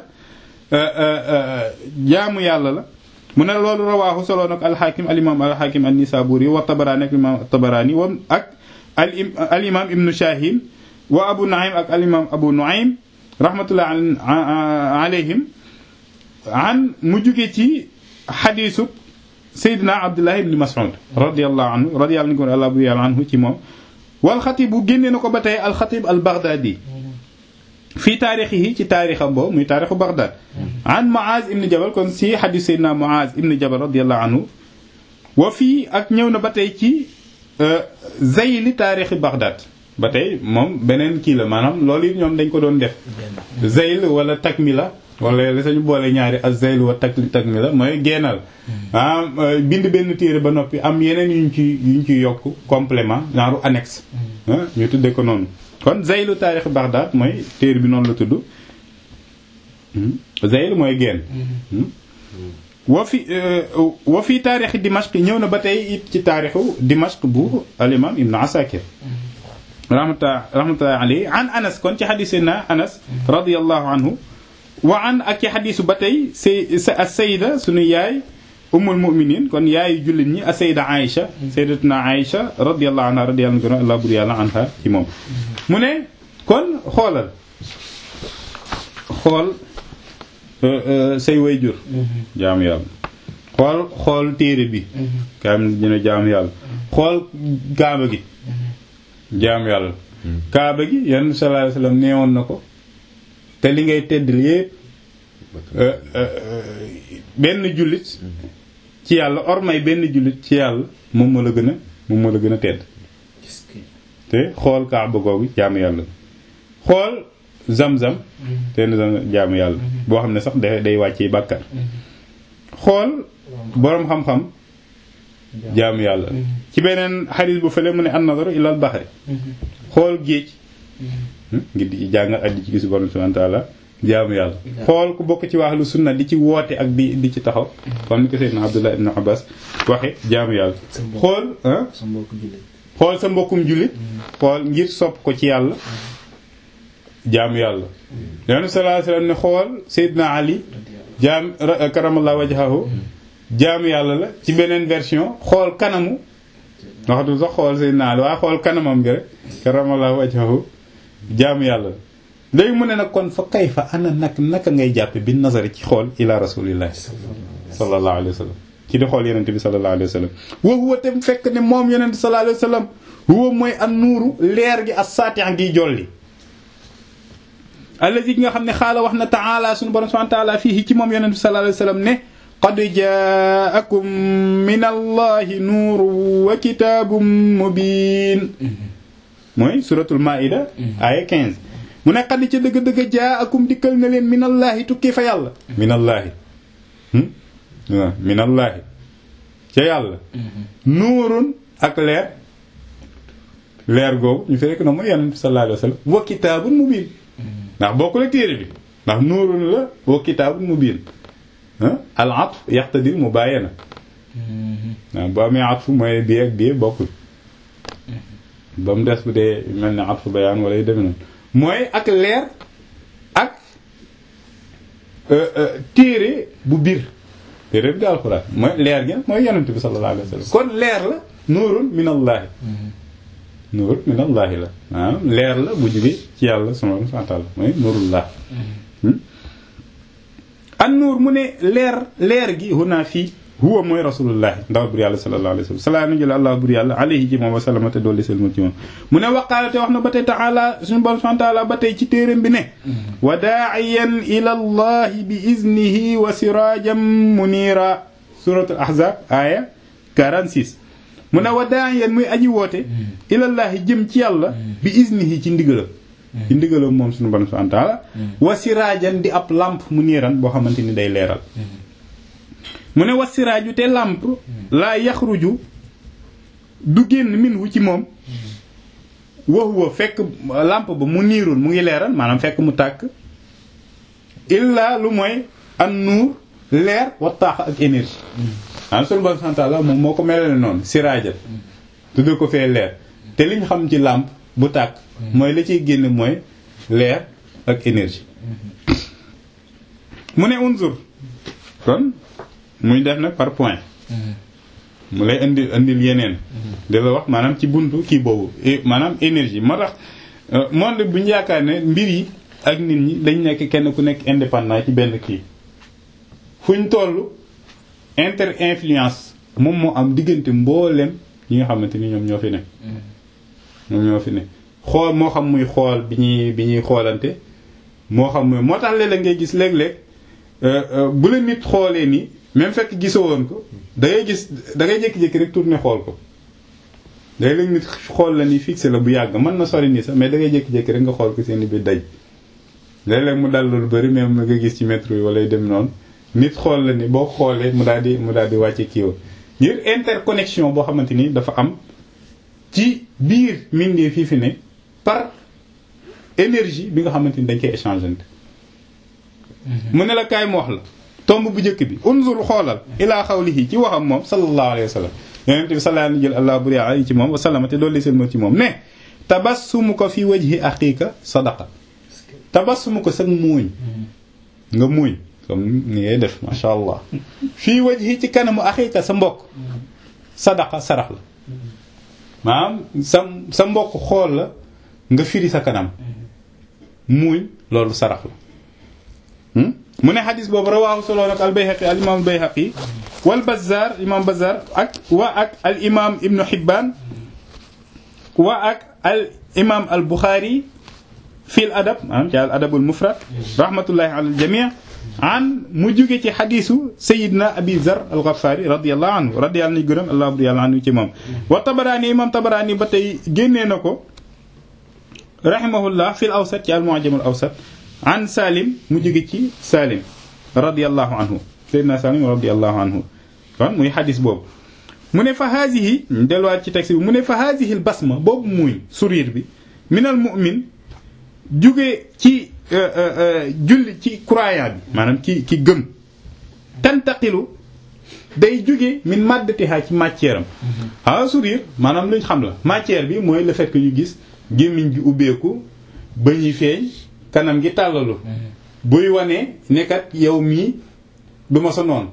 jaamu yàlla la mu ne loolu rawaahu solo nag alxaakim alimam alxaakim an nisaburi wa tabaraani ak imam tabarani wa ak al imam ibnu shahin wa abu nuaym ak al imam abu nuaym rahmatullah alayhim an mu jóge ci xadiisu Seydina Abdullah ibn Mas'ud radiyallahu anhu radiyallahu anhu ci moom wal xatib bu génne na ko ba tey alxatib al Baghdadi fii taarixihi ci taarixam boobu muy taarixu Baghdad an Muaz ibn Jabal kon si xadiis Seydina Muaz ibn Jabal radiyallahu anhu wa fii ak ñëw na ba tey ci zayli taarixi Baghdad ba tey moom beneen kii la maanaam loolu it ñoom dañ ko doon def zayl wala takmila wala la sañu boole ñaari az-zayl wa tak takmila mooy geenal ah bind benn téere ba noppi am yeneen yuñ ci yuñ ci yokk complément genre annexe ñu tuddee ko noonu kon zaylu taarix Baghdad mooy téere bi noonu la tudd zayl mooy geen wa fi wa fi taarixi Dimashq ñëw na ba tey it ci taarixu Dimashq bu al-imam Ibn Asakir rahmatullahi rahmatullahi alayhi an Anas kon ci xadiis na Anas radiyallahu anhu wa an ak ci xadiisu ba tey say as-sayda sunu yaay ummul mu'minin kon yaayu jullit ñi as-sayda Aïcha sayyidatuna Aïcha radiyallahu anha radiyallahu anha Allah bur yàlla anha ci moom mu ne kon xoolal xool say wayjur jaamu yàlla xool xool téere bi kaam dina jaamu yàlla xool kaaba gi jaamu yàlla kaaba gi yan sallallahu alayhi wasallam neewoon na ko te li ngay teddal yépp benn jullit ci yàlla ormay benn jullit ci yàlla moom moo la gën a moom moo la gën a tedd te xool kaaba googu jaamu yàlla xool zam-zam ten zam jaamu yàlla boo xam ne sax day day wàccee bàkkar xool boroom xam-xam jaamu yàlla ci beneen xaris bu fële mu ne an nazaru ilal baxri xool géej ngir di ci jàngal ak di ci gis borom subhanahu wa ta'ala jaamu yàlla xool ku bokk ci waxlu sunna di ci woote ak di di ci taxaw comme ni ko Seydina Abdullah ibn Abbas waxe jaamu yàlla xool xool sa mbokkum jullit xool ngir sopp ko ci yàlla jaamu yàlla yonent sallallahu alayhi wasallam ne xool Seydina Ali jaam karamallahu wajhahu jaamu yàlla la ci beneen version xool kanamu waxatu sax xool Seydina Ali waaye xool kanamam gi rek karamallahu wajhahu jaamu yàlla la léegi mu ne nag kon fa kay fa ana nag naka ngay jàppe bi nazari ci xool ila rasulillahi sallallahu alayhi wa sallam ci di xool yonente bi sallallahu alayhi wa sallam wa huwa te fekk ne moom yonente sallallahu alayhi wa sallam huwa mooy an nuuru leer gi as saatian giy jolli allazi gi nga xam ne xaala wax na taala suñu borom subhanahu wa taala fii ci moom yonente bi sallallahu alayhi wa sallam ne qad jaakum min allahi nuurun wa kitaabun mubiin mooy suratul maida aya 15 mu ne xad ca dëgg-dëgg jaakum dikkal na leen min allahi tukki fa yàlla min allahi waaw min allahi ca yàlla nuurun ak leer leer googu ñu fi rekk na mooy yonent bi sallallahu alayhi wa sallam wa kitaabun mubiin ndax bokku la téere bi ndax nuurun la wa kitaabun mubiin al atf yaqtadil mubaayana waaw bu amee atf mooy bii ak bii bokkul ba mu des bu dee mel ne atf bayaan wala yu demee noonu mooy ak leer ak téere bu biir téere bi di alxuraan mooy leer gi mooy yonent bi sallallahu alayhi wa sallam kon leer la nuurun min allaahi nuur min allaahi la waaw leer la bu jóge ci yàlla subhaanahu wa ta'aala mooy nuurullah an nuur mu ne leer leer gi huna fii huwa mooy rasulullahi ndaw bur yàlla sallallahu alayhi wa sallam salaa na jël allah bur yàlla alayhi ci moom wa sallama te dolli selmal ci moom mu ne waqaala te wax na ba tey taala suñu borom subhaanahu wa ta'aala ba tey ci téeram bi ne wa daa'iyan ila allahi bi iznihi wa sirajan munira suratul ahzab aya 46 mu ne wa daa'iyan muy aji woote ilallahi jëm ci yàlla bi iznihi ci ndigalam ci ndigalam moom suñu borom subhanahu wa ta'ala wa siraajan di ab lampe mu niiran boo xamante ni day leeral mu ne wa siraaju te lampe laa yaxruju du génn min wu ci moom wa huwa fekk lampe ba mu niirul mu ngi leeral maanaam fekk mu tàkk illaa lu mooy an nuur leer wa taax ak énergie maanaam suñu borom subhanahu wa ta'ala moom moo ko melale noonu siraajal tudde ko fee leer te liñ xam ci lampe bu tàkk mooy la ciy génn mooy leer ak énergie mu ne unzur kon muy def nag par point mu lay indi indil yeneen di la wax maanaam ci buntu kii boobu maanaam énergie moo tax monde bu ñu yaakaar ne mbir yi ak nit ñi dañ nekk kenn ku nekk indépendant ci benn kii fu ñu toll inter influence moom moo am diggante mboolem ñi nga xamante ni ñoom ñoo fi ne ñoom ñoo fi ne xool moo xam muy xool bi ñuy bi ñuy xoolante moo xam muy moo tax léeg-léeg ngay gis léeg-léeg bu la nit xoolee ni même fekk gisoo woon ko da ngay gis da ngay jékki-jékki rek tourner xool ko léeg-léeg nit xool la ni fixé la bu yàgg mën na sori nii sax mais da ngay jékki-jékki rek nga xool ko seen bi daj léeg-léeg mu dal lu bari même nga gis ci métro yi wala dem noonu nit xool la ni boo xoolee mu daal di mu daal di wàcce kii ngir interconnexion boo xamante ni dafa am ci biir mindee fii fi ne par énergie bi nga xamante ni dañ koy échangeante mu ne la kaay mu wax la tomb bu njëkk bi unzur xoolal ilaa xawlihi ci waxam moom sallallahu alayhi wa sallam yonent bi sallallahu alayhi jël allah buri alayhi ci moom wa sallama te dolli seen moom ci moom ne tabassumu ko fi wajhi aqiika sadaqa tabassumu ko sag muuñ nga muuñ comme ni ngay def masha allah fii wajhi ci kanamu aqiika sa mbokk sadaqa sarax la maanaam sa sa mbokk xool la nga firi sa kanam muuñ loolu sarax la mu ne xadis boobu rawaahu solo nag al bayhaqi al imam al bayhaqi wal bazzar imam bazzar ak wa ak al imam ibnu hibbaan wa ak al imam al buxaari fil adab maanaam ci al adabul mufrad rahmatullahi ala al jamii an mu jóge ci xadisu sayidna abi zar al ghafaari radiyallahu anhu radiyallahu anhu gërëm allah radiyallahu anhu ci moom wa tabaraani imam tabaraani ba tey génnee na ko rahimahullah fil awsat ci al mu'jam al awsat an salim mu jóge ci salim radiyallahu anhu sayyidina salim radiyallahu anhu kon muy xadis boobu mu ne fa haasihi delluwaat ci texte bi mu ne fa haasihi al basma boobu muy sourire bi minal mu'min jóge ci julli ci croyant bi maanaam ci ci gëm tantaqilu day jóge min maddatiha ci matière am xawa sourire maanaam luñ xam la matière bi mooy le fait que ñu gis gémmiñ gi ubbeeku ba ñuy feeñ kanam gi tàllalu buy wane nekkat yow mii du ma sa noon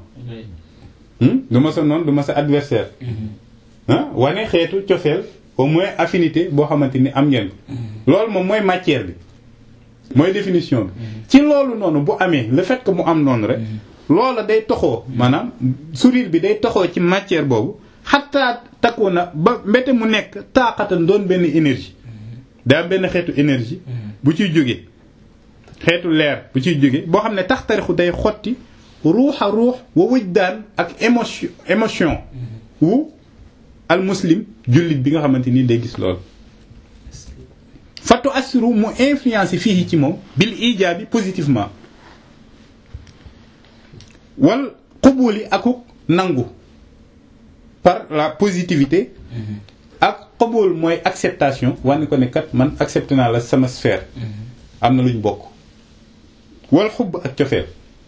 du ma sa noon du ma sa adversaire ah wane xeetu cofeel au moins affinité boo xamante ni am ngeen ko loolu moom mooy matière bi mooy définition bi ci loolu noonu bu amee le fait que mu am noonu rek loola day toxoo maanaam sourire bi day toxoo ci matière boobu xataa takku na ba mbete mu nekk taaxatan doon benn énergie daa benn xeetu énergie bu ciy jógee xeetu leer bu ciy jóge boo xam ne tax tarixu day xotti ruuxa ruux wa wujdaan ak émotion émotion wu al muslim jullit bi nga xamante ni day gis loolu fatu assiru mu influence fii ci moom bil ijaabi positivement wal xubuli akuk nangu par la positivité ak xubul mooy acceptation wane ko ne kat man accepté naa la sama sphère am na lu ñu bokk wal xubb ak cofeel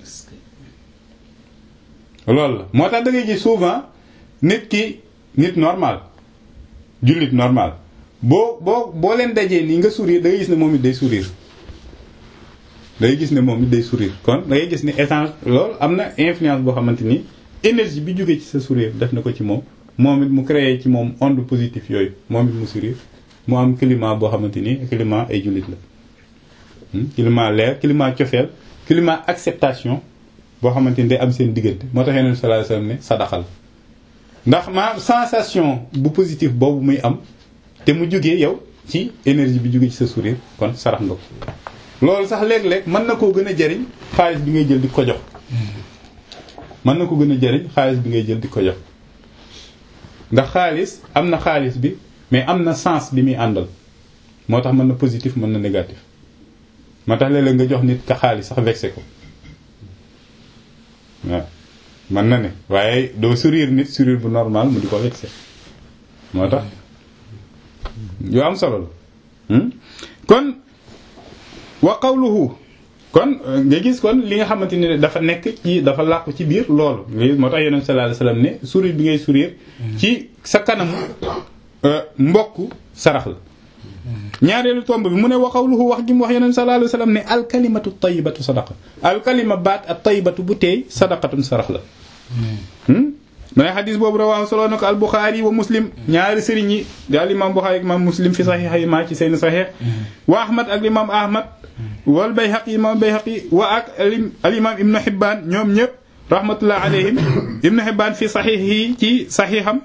loolu la moo tax da ngay gis souvent nit ki nit normal jullit normal boo boo boo leen dajee nii nga sourire da ngay gis ne moom it day sourire da ngay gis ne moom it day sourire kon da ngay gis ne échange loolu am na influence boo xamante ni énergie bi jógee ci sa sourire def na ko ci moom moom it mu créé ci moom onde positive yooyu moom it mu sourire mu am climat boo xamante ni climat ay jullit la climat leer climat cofeel climat acceptation boo xamante ni day am seen diggante moo tax yeneen sallallahu alayhi wasallam ne sadaxal ndax ma sensation bu positif boobu muy am te mu jógee yow ci énergie bi jógee ci sa sourire kon sarax nga ko loolu sax léeg-léeg mën na koo gën a jariñ xaalis bi ngay jël di ko jox mën na ko gën a jariñ xaalis bi ngay jël di ko jox ndax xaalis am na xaalis bi mais am na sens bi muy àndal moo tax mën na positif mën na négatif moo tax léeg-léeg nga jox nit ka xaalis sax vexé ko waaw mën na ne waaye doo sourire nit sourire bu normal mu di ko vexé moo tax yu am solo la kon wa qawluhu kon nga gis kon li nga xamante ni dafa nekk ci dafa làqu ci biir loolu moo tax yonent sallallahu alayhi wasallam ne sourire bi ngay sourire ci sa kanamu mbokk sarax la ñaareelu tomb bi mu ne wa qawluhu wax gi mu wax yonent sallallahu alayhi wasallam ne alkalimatu tayyibatu sadaqa alkalima baat at tayyibatu bu teey sadaqatun sarax la ma ne xadis boobu rawaahu solo na ko al Buxaari wa muslim ñaari sëriñ yi di al imaam Buxaari ak imaam muslim fi saxiix yi maa ci seen saxiix wa Ahmad ak imaam Ahmad wal Bayhaqi imaam Bayhaqi wa ak al imaam Ibnu Hibbaan ñoom ñëpp rahmatullah alayhim Ibnu Hibbaan fi saxiix yi ci saxiixam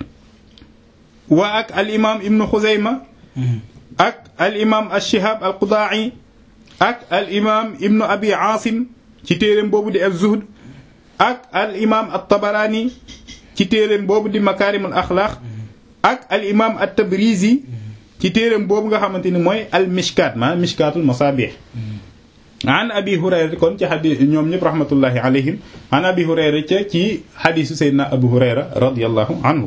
wa ak al imaam Ibnu Xuzayma ak al imaam ash-Shihaab al Qudaa'i ak al imaam Ibnu Abi Aasim ci téereem boobu di az-Zuhd ak al imaam at-Tabarani ci téereem boobu di makaarimul axlaaq ak al imaam at-Tabrizi ci téereem boobu nga xamante ni mooy al mishkaat maanaam mishkaatul masaabih an abi hurayra kon ci xadis ñoom ñëpp rahmatullahi alayhim an abi hurayra ca ci xadisu sayyidina abu hurayra radiyallahu anhu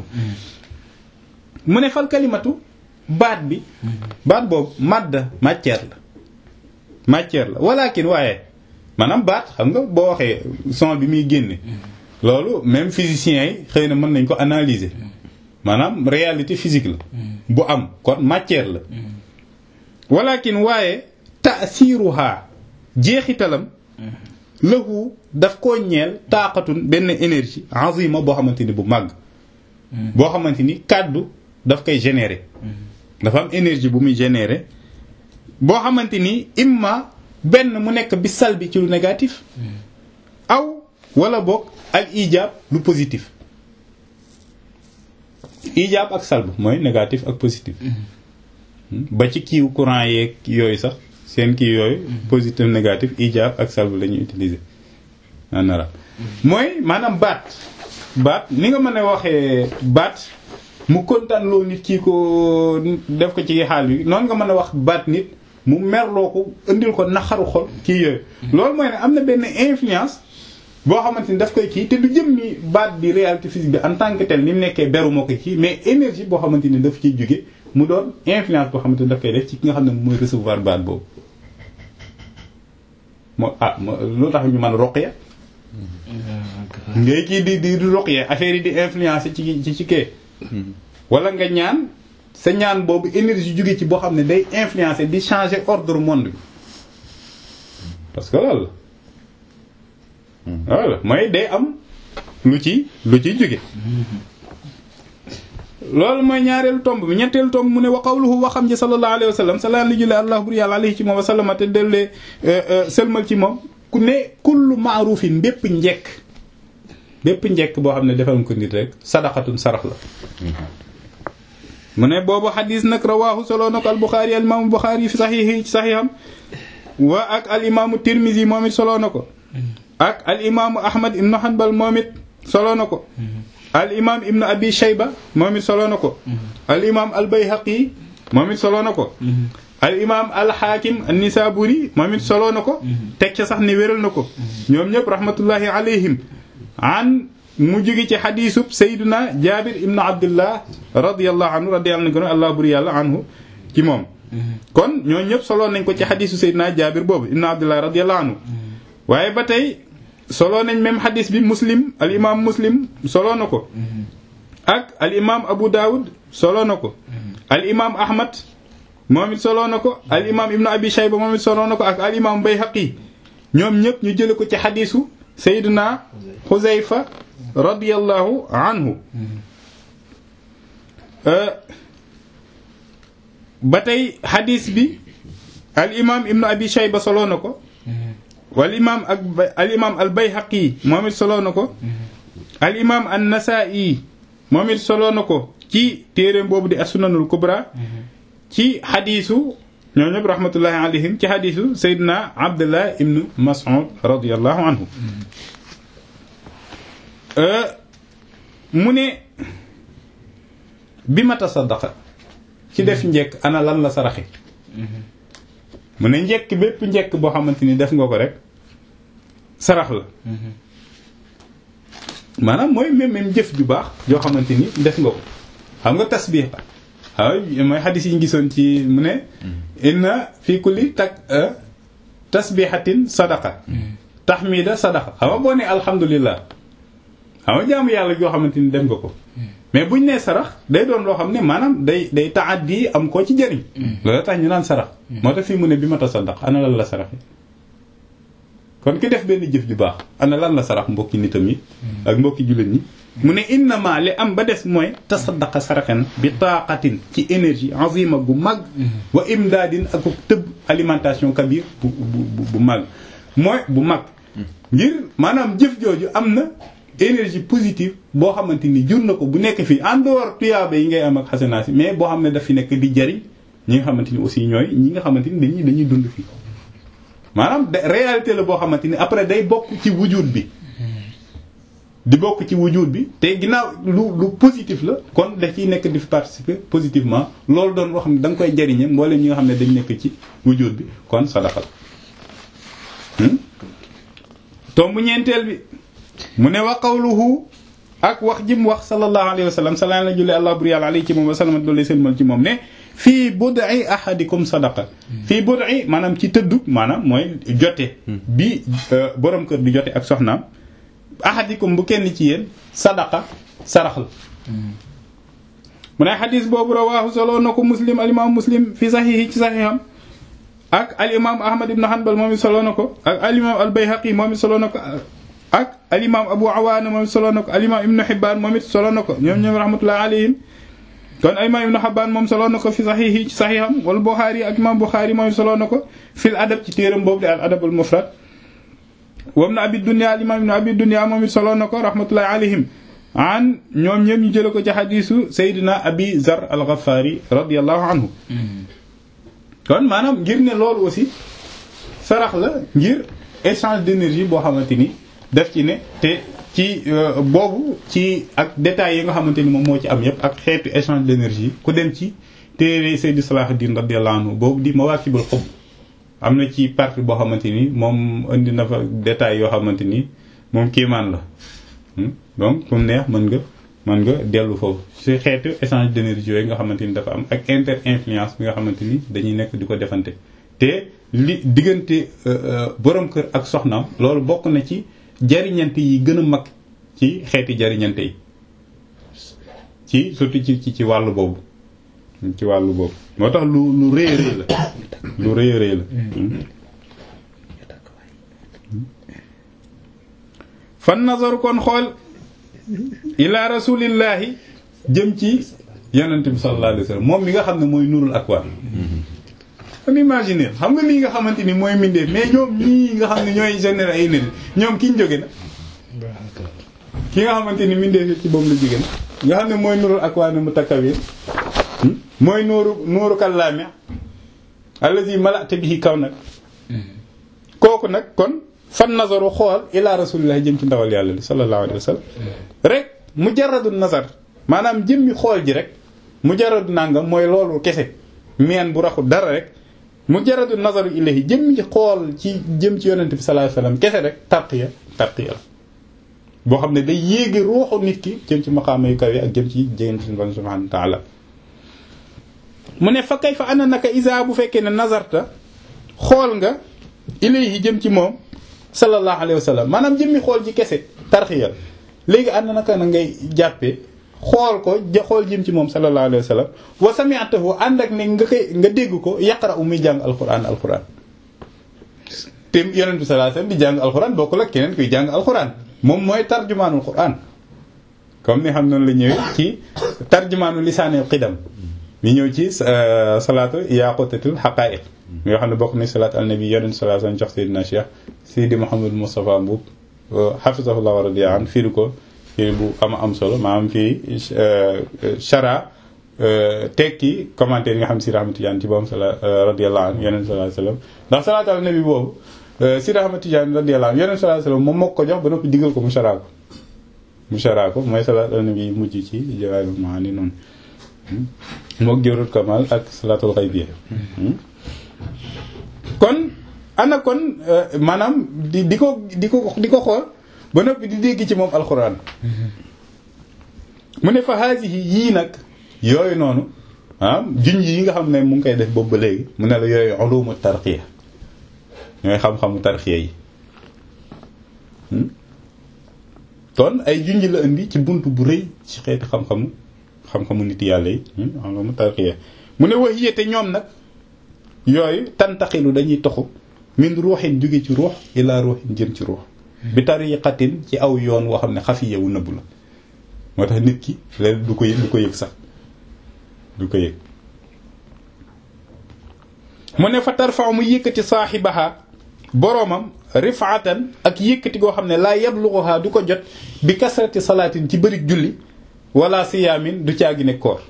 mu ne fal kalimatu baat bi baat boobu madda matière la matière la walakin waaye maanaam baat xam nga boo waxee son bi muy génne loolu même physiciens yi xëy na mën nañ ko analyser maanaam réalité physique la bu am kon matière la walakin waaye taasiruha jeexitalam lahu daf koo ñeel taaqatun benn énergie azima boo xamante ni bu màgg boo xamante ni kàddu daf koy générer dafa am énergie bu muy générer boo xamante ni imma benn mu nekk bi salbi ci lu négatif aw wala boog al ijaab lu positif ijaab ak salb mooy négatif ak positif ba ci kiiw courant yeeg yooyu sax seen kii yooyu positif négatif ijaab ak salb la ñuy utiliser en arabe mooy maanaam baat baat ni nga mën a waxee baat mu kontaan loo nit kii ko def ko ci xaal bi noonu nga mën a wax baat nit mu merloo ko indil ko naxaru xol kii yooyu loolu mooy ne am na benn influence boo xamante ni daf koy kii te du jëm ni baat bi réalité physique bi en tant que tel ni mu nekkee beru moo ko kii mais énergie boo xamante ni daf ciy jóge mu doon influence boo xamante ni daf koy def ci ki nga xam ne mooy recevoir baat boobu moo ah lu tax ñu mën roqya ngay kii di di di roqya affaire yi di influence ci ci ci kee wala nga ñaan sa ñaan boobu énergie jóge ci boo xam ne day influencer di changer ordre monde bi parce que loolu la voilà mooy day am lu ci lu ciy jóge loolu mooy ñaareelu tomb bi ñetteelu tomb mu ne wa qawluhu waxam ji sallallahu alayhi wa sallam salaa li julli allah bur yàlla alayhi ci moom wa sallama te dellee sëlmal ci moom ku ne kullu maarufin bépp njekk bépp njekk boo xam ne defal ko nit rek sadaqatun sarax la mu ne boobu xadis nag rawaahu solo na ko al buxaari al imaamu buxaari fi saxiixi ci saxiixam wa ak al imaamu tirmisi moom it solo na ko ak al imaamu ahmad ibnu hanbal moom it solo na ko al imaam ibnu abi shayba moom it solo na ko al imaam al bayhaqi moom it solo na ko al imaam al xaakim an nisaburi moom it solo na ko teg ca sax ne wéral na ko ñoom ñëpp rahmatullahi alayhim an mu jóge ci xadiisub sayduna jaabir ibnu abdullah radiallahu anhu radiyallahu anhu allah buri yàlla anhu ci moom kon ñoo ñëpp solo nañ ko ci xadiisu sayduna jaabir boobu ibnu abdullah radiyallahu anhu waaye ba tey solo nañ même xadis bi muslim al imam muslim solo na ko ak al imam abu dawud solo na ko al imam ahmad moom it solo na ko al imam ibnu abi shayba moom it solo na ko ak al imam bayhaqi ñoom ñëpp ñu jële ko ci xadisu sayyidina xuzayfa radiyallahu anhu ba tey xadis bi al imam ibnu abi shayba solo na ko wal imaam ak al imaam al bayhaqi moom it soloo na ko al imaam an nasaa'i moom it soloo na ko ci téereem boobu di as-sunanul kubra ci xadiisu ñoo ñëpp rahmatullahi alayhim ci xadiisu sayyidina abdullah ibnu mas'ud radiyallahu anhu mu ne bi ma tasaddaqa ci def njekk ana lan la saraxe mu ne njekk bépp njekk boo xamante ni def nga ko rek sarax la maanaam mooy même même jëf ju baax joo xamante ni def nga ko xam nga tasbih la waaw mooy xadis yi ñu gisoon ci mu ne inna fi kulli tak tasbihatin sadaqa tahmida sadaqa xam nga boo ne alhamdulillah xam nga jaamu yàlla joo xamante ni def nga ko mais buñ nee sarax day doon loo xam ne maanaam day day taaddi am koo ci jëriñ loolu tax ñu naan sarax moo tax fii mu ne bi ma tasaddaq ana lan la sarax kon ki def benn jëf ju baax ana lan la sarax mbokki nitam yi ak mbokki jullit ñi mu ne innama li am ba des mooy tasaddaqa saraxen bi taqatin ci énergie azima gu mag wa imdaadin ak tëb alimentation kabir bu bu bu mag mooy bu mag ngir maanaam jëf jooju am na énergie positive boo xamante ni jur na ko bu nekk fii en dehors tuyaaba yi ngay am ak xasanaasi mais boo xam ne daf fi nekk di jariñ ñi nga xamante ni aussi ñooy ñi nga xamante ni dañuy dañuy dund fii maanaam réalité la boo xamante ni après day bokk ci wujud bi di bokk ci wujud bi te ginnaaw lu lu positif la kon da ciy nekk di fi participer positivement loolu doon loo xam ne da nga koy jariñe mboolem ñi nga xam ne dañ nekk ci wujud bi kon sadaqa la tombu ñeenteel bi mu ne wa qawluhu ak wax ji mu wax sallallahu alayhi wa sallam salaan la julli allah bur yàlla alayhi ci moom wa salama doole seen mal ci moom ne fii bud'i ahadikum sadaqa fii bud'i maanaam ci tëddu maanaam mooy jote bi borom kër di jote ak soxnaam ahadikum bu kenn ci yéen sadaqa sarax la mu ne xadis boobu rawaahu solo na ko muslim al imam muslim fi saxiixi ci saxiixam ak al imam ahmad ibn hanbal moom it solo na ko ak al imam al bayhaqi moom it solo na ko ak al imam abu awaana moom it solo na ko al imam ibnu xibbaan moom it solo na ko ñoom ñoom rahmatullahi alayhim kon al imam ibnu xibbaan moom solo na ko fi saxiixi ci saxiixam wala buxaari ak imam buxaari moom it solo na ko fil adab ci téeram boobu di al adab al mufrad wa ibnu abi dunya al imam ibnu abi dunya moom it solo na ko rahmatullahi alayhim an ñoom ñëpp ñu jële ko ci xadiisu Seydina Abi Zar al-Ghafari radiyallahu anhu kon maanaam ngir ne loolu aussi sarax la ngir échange d'énergie boo xamante ni def ci ne te ci boobu ci ak détails yi nga xamante ni moom moo ci am yépp ak xeetu échange d'énergie ku dem ci téere Seydi Salahuddin radiyallahu anhu boobu di Mawakibul Hubb am na ci partie boo xamante ni moom indi na fa détails yoo xamante ni moom kiimaan la donc comme neex mën nga mën nga dellu foofu ci xeetu échange d'énergie yooyu nga xamante ni dafa am ak inter influence bi nga xamante ni dañuy nekk di ko defante te li diggante borom kër ak soxnaam loolu bokk na ci jariñante yi gën a mag ci xeeti jariñante yi ci surtout ci ci ci wàllu boobu ci wàllu boobu moo tax lu lu rëy a rëy la lu rëy a rëy la fan nazaru kon xool ila rasulillahi jëm ci yonent bi sallallahu alayhi wa sallam moom mi nga xam ne mooy nurul akwaan kon imaginer xam nga lii nga xamante ni mooy mindee mais ñoom ñii nga xam ne ñooy générer ay nit ñoom ki ñu jóge na ki nga xamante ni mindee ci boobu la jóge na nga xam ne mooy nurul akwaan mu takkawir mooy nuuru nuuru kallaame allazi mala'ta bihi kaw nag kooku nag kon fan nazaru xool ila rasulillah jëm ci ndawal yàlla li sallallahu alayhi wa sallam rek mujarradu nazar maanaam jëmmi xool ji rek mujarradu nangam mooy loolu kese meen bu raxul dara rek mujarradu nazaru ilayhi jëmmi xool ci jëm ci yonent bi sallallahu alayhi wa sallam kese rek tarqiya tarqiya la boo xam ne day yéegi ruuxu nit ki jëm ci maqaama yu kawe ak jëm ci jégante suñu subhanahu wa ta'ala mu ne fa kay fa ana naka isa bu fekkee ne nazarta xool nga ilayhi jëm ci moom sallallahu alayhi wa sallam maanaam jëmmi xool ci kese tarxiya léegi ana naka na ngay jàppee xool ko xool jëm ci moom sallallahu alayhi wa sallam wa sami'tahu ànd ak ne nga koy nga dégg ko yaqra u muy jàng alquran alquran te yonent bi sallallahu alayhi wa sallam di jàng alquran bokkul ak keneen kuy jàng alquran moom mooy tarjumaanul quran comme ni xam noonu la ñëwee ci tarjumaanu lisaanil qidam mi ñëw ci salaatu yaqutatul haqa'iq yoo xam ne bokk ni salaat al nabi yonent sallallahu alayhi wasallam jox Seydina Cheikh Seydi Mouhamadou Moustapha Mbuub hafizahullah wa radiya an firi ko firi bu ama am solo maanaam fii chara tekki commentaire yi nga xam si Ahmad Tidiane ci boobu sala radiyallahu anhu yonent sallallahu alayhi wasallam ndax salaat al nabi boobu Sidi Ahmad Tidiane radiyallahu anhu yonent sallallahu alayhi wasallam moom moo ko jox ba noppi digal ko mu chara ko mu chara ko mooy salaat al nabi mujj ci Jawaahirul Maani noonu mook jawrul kamal ak salaatul xaybiya kon ana kon maanaam di di ko di ko di ko xool ba noppi di dégg ci moom alxuraan mu ne fa haasihi yii nag yooyu noonu ah junj yi nga xam ne mu ngi koy def boobu ba léegi mu ne la yooyu ulumu tarxiya ñooy xam-xamu tarxiya yi kon ay junj la indi ci bunt bu rëy ci xeeti xam-xamu xam-xamu nit yàlla yi ulumu tarxiya mu ne wax yéete ñoom nag yooyu tantaxilu dañuy toxu min ruuxin jóge ci ruux ila ruuxin jëm ci ruux bi tariqatin ci aw yoon woo xam ne xafiya wu nëbbu la moo tax nit ki léegi du ko yëg du ko yëg sax du ko yëg mu ne fa tarfa mu yëkkati saaxibaha boroomam rifaatan ak yëkkati goo xam ne laa yabluxuha du ko jot bi kasrati salaatin ci bëri julli wala siyaamin du caagi ne koor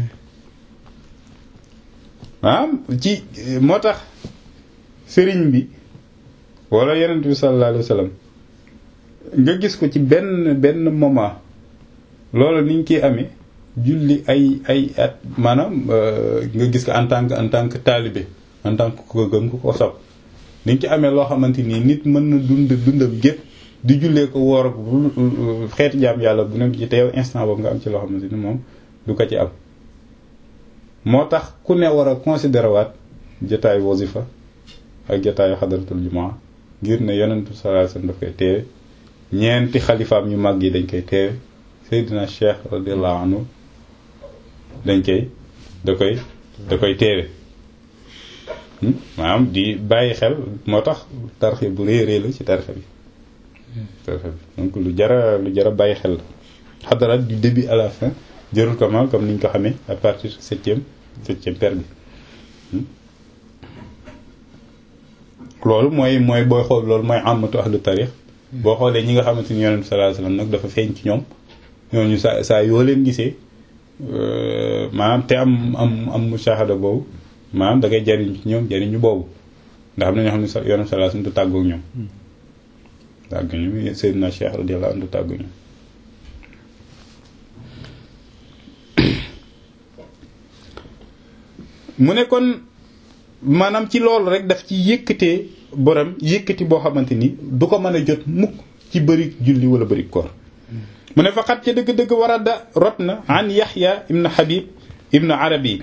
ah ci moo tax sëriñ bi wala yonent bi sallallahu alayhi wa sallam nga gis ko ci benn benn moment loolu ni ñu koy amee julli ay ay at maanaam nga gis ko en tant que en tant que taalibe en tant que ko gëm ko ko sopp ni ñu ci amee loo xamante nii nit mën na dund dundam gépp di jullee ko woor ak xeeti jaam yàlla bu nekk ci te yow instant boobu nga am ci loo xamante ni moom du ko ci am moo tax ku ne war a considéré waat jotaayu wasifa ak jotaayu xadaratul jumaa ngir ne yonentu sallallahu alayhi wasallam daf koy teewe ñeenti xalifaam yu mag yi dañ koy teewe Seydina Cheikh radiyallahu anhu dañ koy da koy da koy teewe maanaam di bàyyi xel moo tax tarxe bu rëy rëy la ci tarxe bi tarxe bi donc lu jara lu jara bàyyi xel la xadarat du début à la fin jërul kamal comme ni ñu ko xamee à partir septième septième per bi loolu mooy mooy booy xool loolu mooy amatu ahlu tarix boo xoolee ñi nga xamante ni yonent sallallahu alayhi wasallam nag dafa feeñ ci ñoom ñooñu saa saa yoo leen gisee maanaam te am am am mushahada boobu maanaam da ngay jariñ ci ñoom jariñu boobu ndax am na ñoo xam ne sa yonent sallallahu alayhi wasallam du tàggoog ñoom tàggu ñu Seydina Cheikh radiyallahu anhu du tàggu ñoom mu ne kon maanaam ci loolu rek daf ci yëkkatee borom yëkkati boo xamante ni du ko mën a jot mukk ci bëri julli wala bëri koor mu ne faqat ca dëgg-dëgg warada rot na an yaxya ibn habib ibn arabi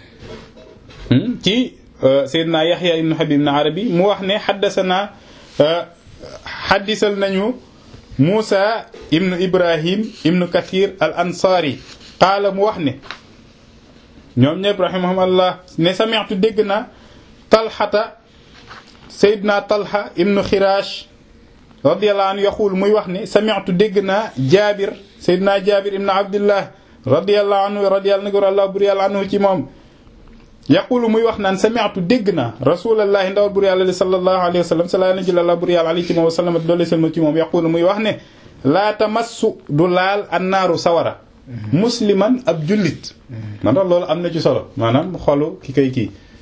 ci seydina yaxya ibn habib ibn arabi mu wax ne xaddasana xaddisal nañu muusa ibn ibrahim ibn kathir al ansari qaala mu wax ne ñoom ñëpp rahimahumullah ne sami'tu dégg na talxata Seydina Talha ibnu Xiraash radiyallahu anhu yaxul muy wax ne sami'tu dégg naa Jaabir Seydina Jaabir ibnu Abdillah radiyallahu anhu radiyallahu allah bur yàlla anhu ci moom yaqulu muy wax naan sami'tu dégg naa rasulallahi ndawal bur yàlla sallallahu alayhi wa sallam sala najil allah bur yàlla alayhi ci moom wa sallam doole selma ci moom yaqulu muy wax ne laa tamassu du laal annaaru sawara musliman ab jullit man tax loolu am na ci solo maanaam xolu ki koy kii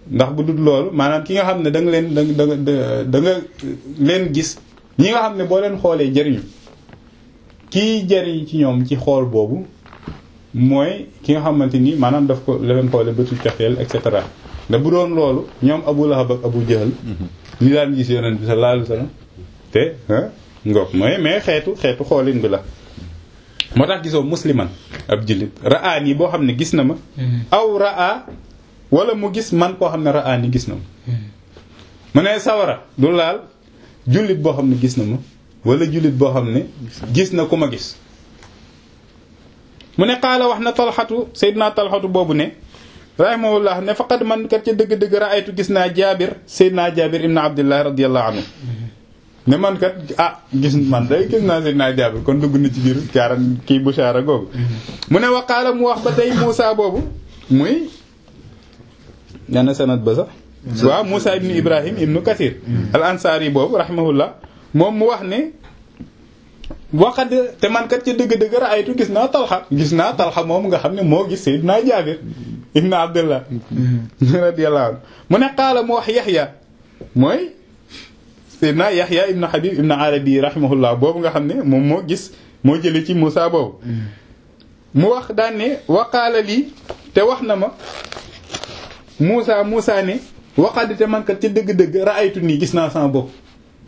ndax bu dul loolu maanaam ki nga xam ne da nga leen da nga da nga leen gis ñi nga xam ne boo leen xoolee jëriñu kii jëriñ ci ñoom ci xool boobu mooy ki nga xamante ni maanaam daf ko la leen xoolee bëtu coxeel et cetera da bu doon loolu ñoom Abu Lahab ak Abu Jahl ñi daan gis yonent bi sallallahu alayhi wasallam te ngoog mooy mais xeetu xeetu xoolin bi la moo tax gisoo musliman ab jullit ra'aan yi boo xam ne gis na ma aw ra'a wala mu gis man koo xam ne ra'aan yi gis na ma mu ne sawara du laal jullit boo xam ne gis na ma wala jullit boo xam ne gis na ku ma gis mu ne qaala wax na talxatu seydinaa talxatu boobu ne rahimahullah ne faqad man kat ca dëgg-dëgg ra'aytu gis naa jaabir seydinaa jaabir ibn abdillah radiyallahu anhu ne man kat ah gis man day gis naa seydinaa jaabir kon dugg na ci biir caaran kii bushaara googu mu ne waqaala mu wax ba tey Muusa boobu muy ñana sanad ba sax waaw Muusa ibnu Ibrahim ibnu Kathir al ansaari boobu rahimahullah moom mu wax ne waqad te man kat ca dëgg-dëgg ra'aytu gis naa talxa gis naa talxa moom nga xam ne moo gis seydinaa jaabir ibnu abdullah radiyallahu anhu mu ne qaala mu wax yaxya mooy seydinaa yaxya ibnu habib ibnu arabi rahimahullah boobu nga xam ne moom moo gis moo jële ci Muusa boobu mu wax daan ne waqaala lii te wax na ma Muusa Muusa ne waqad te man kat ca dëgg-dëgg ra'aytu nii gis naa sama bopp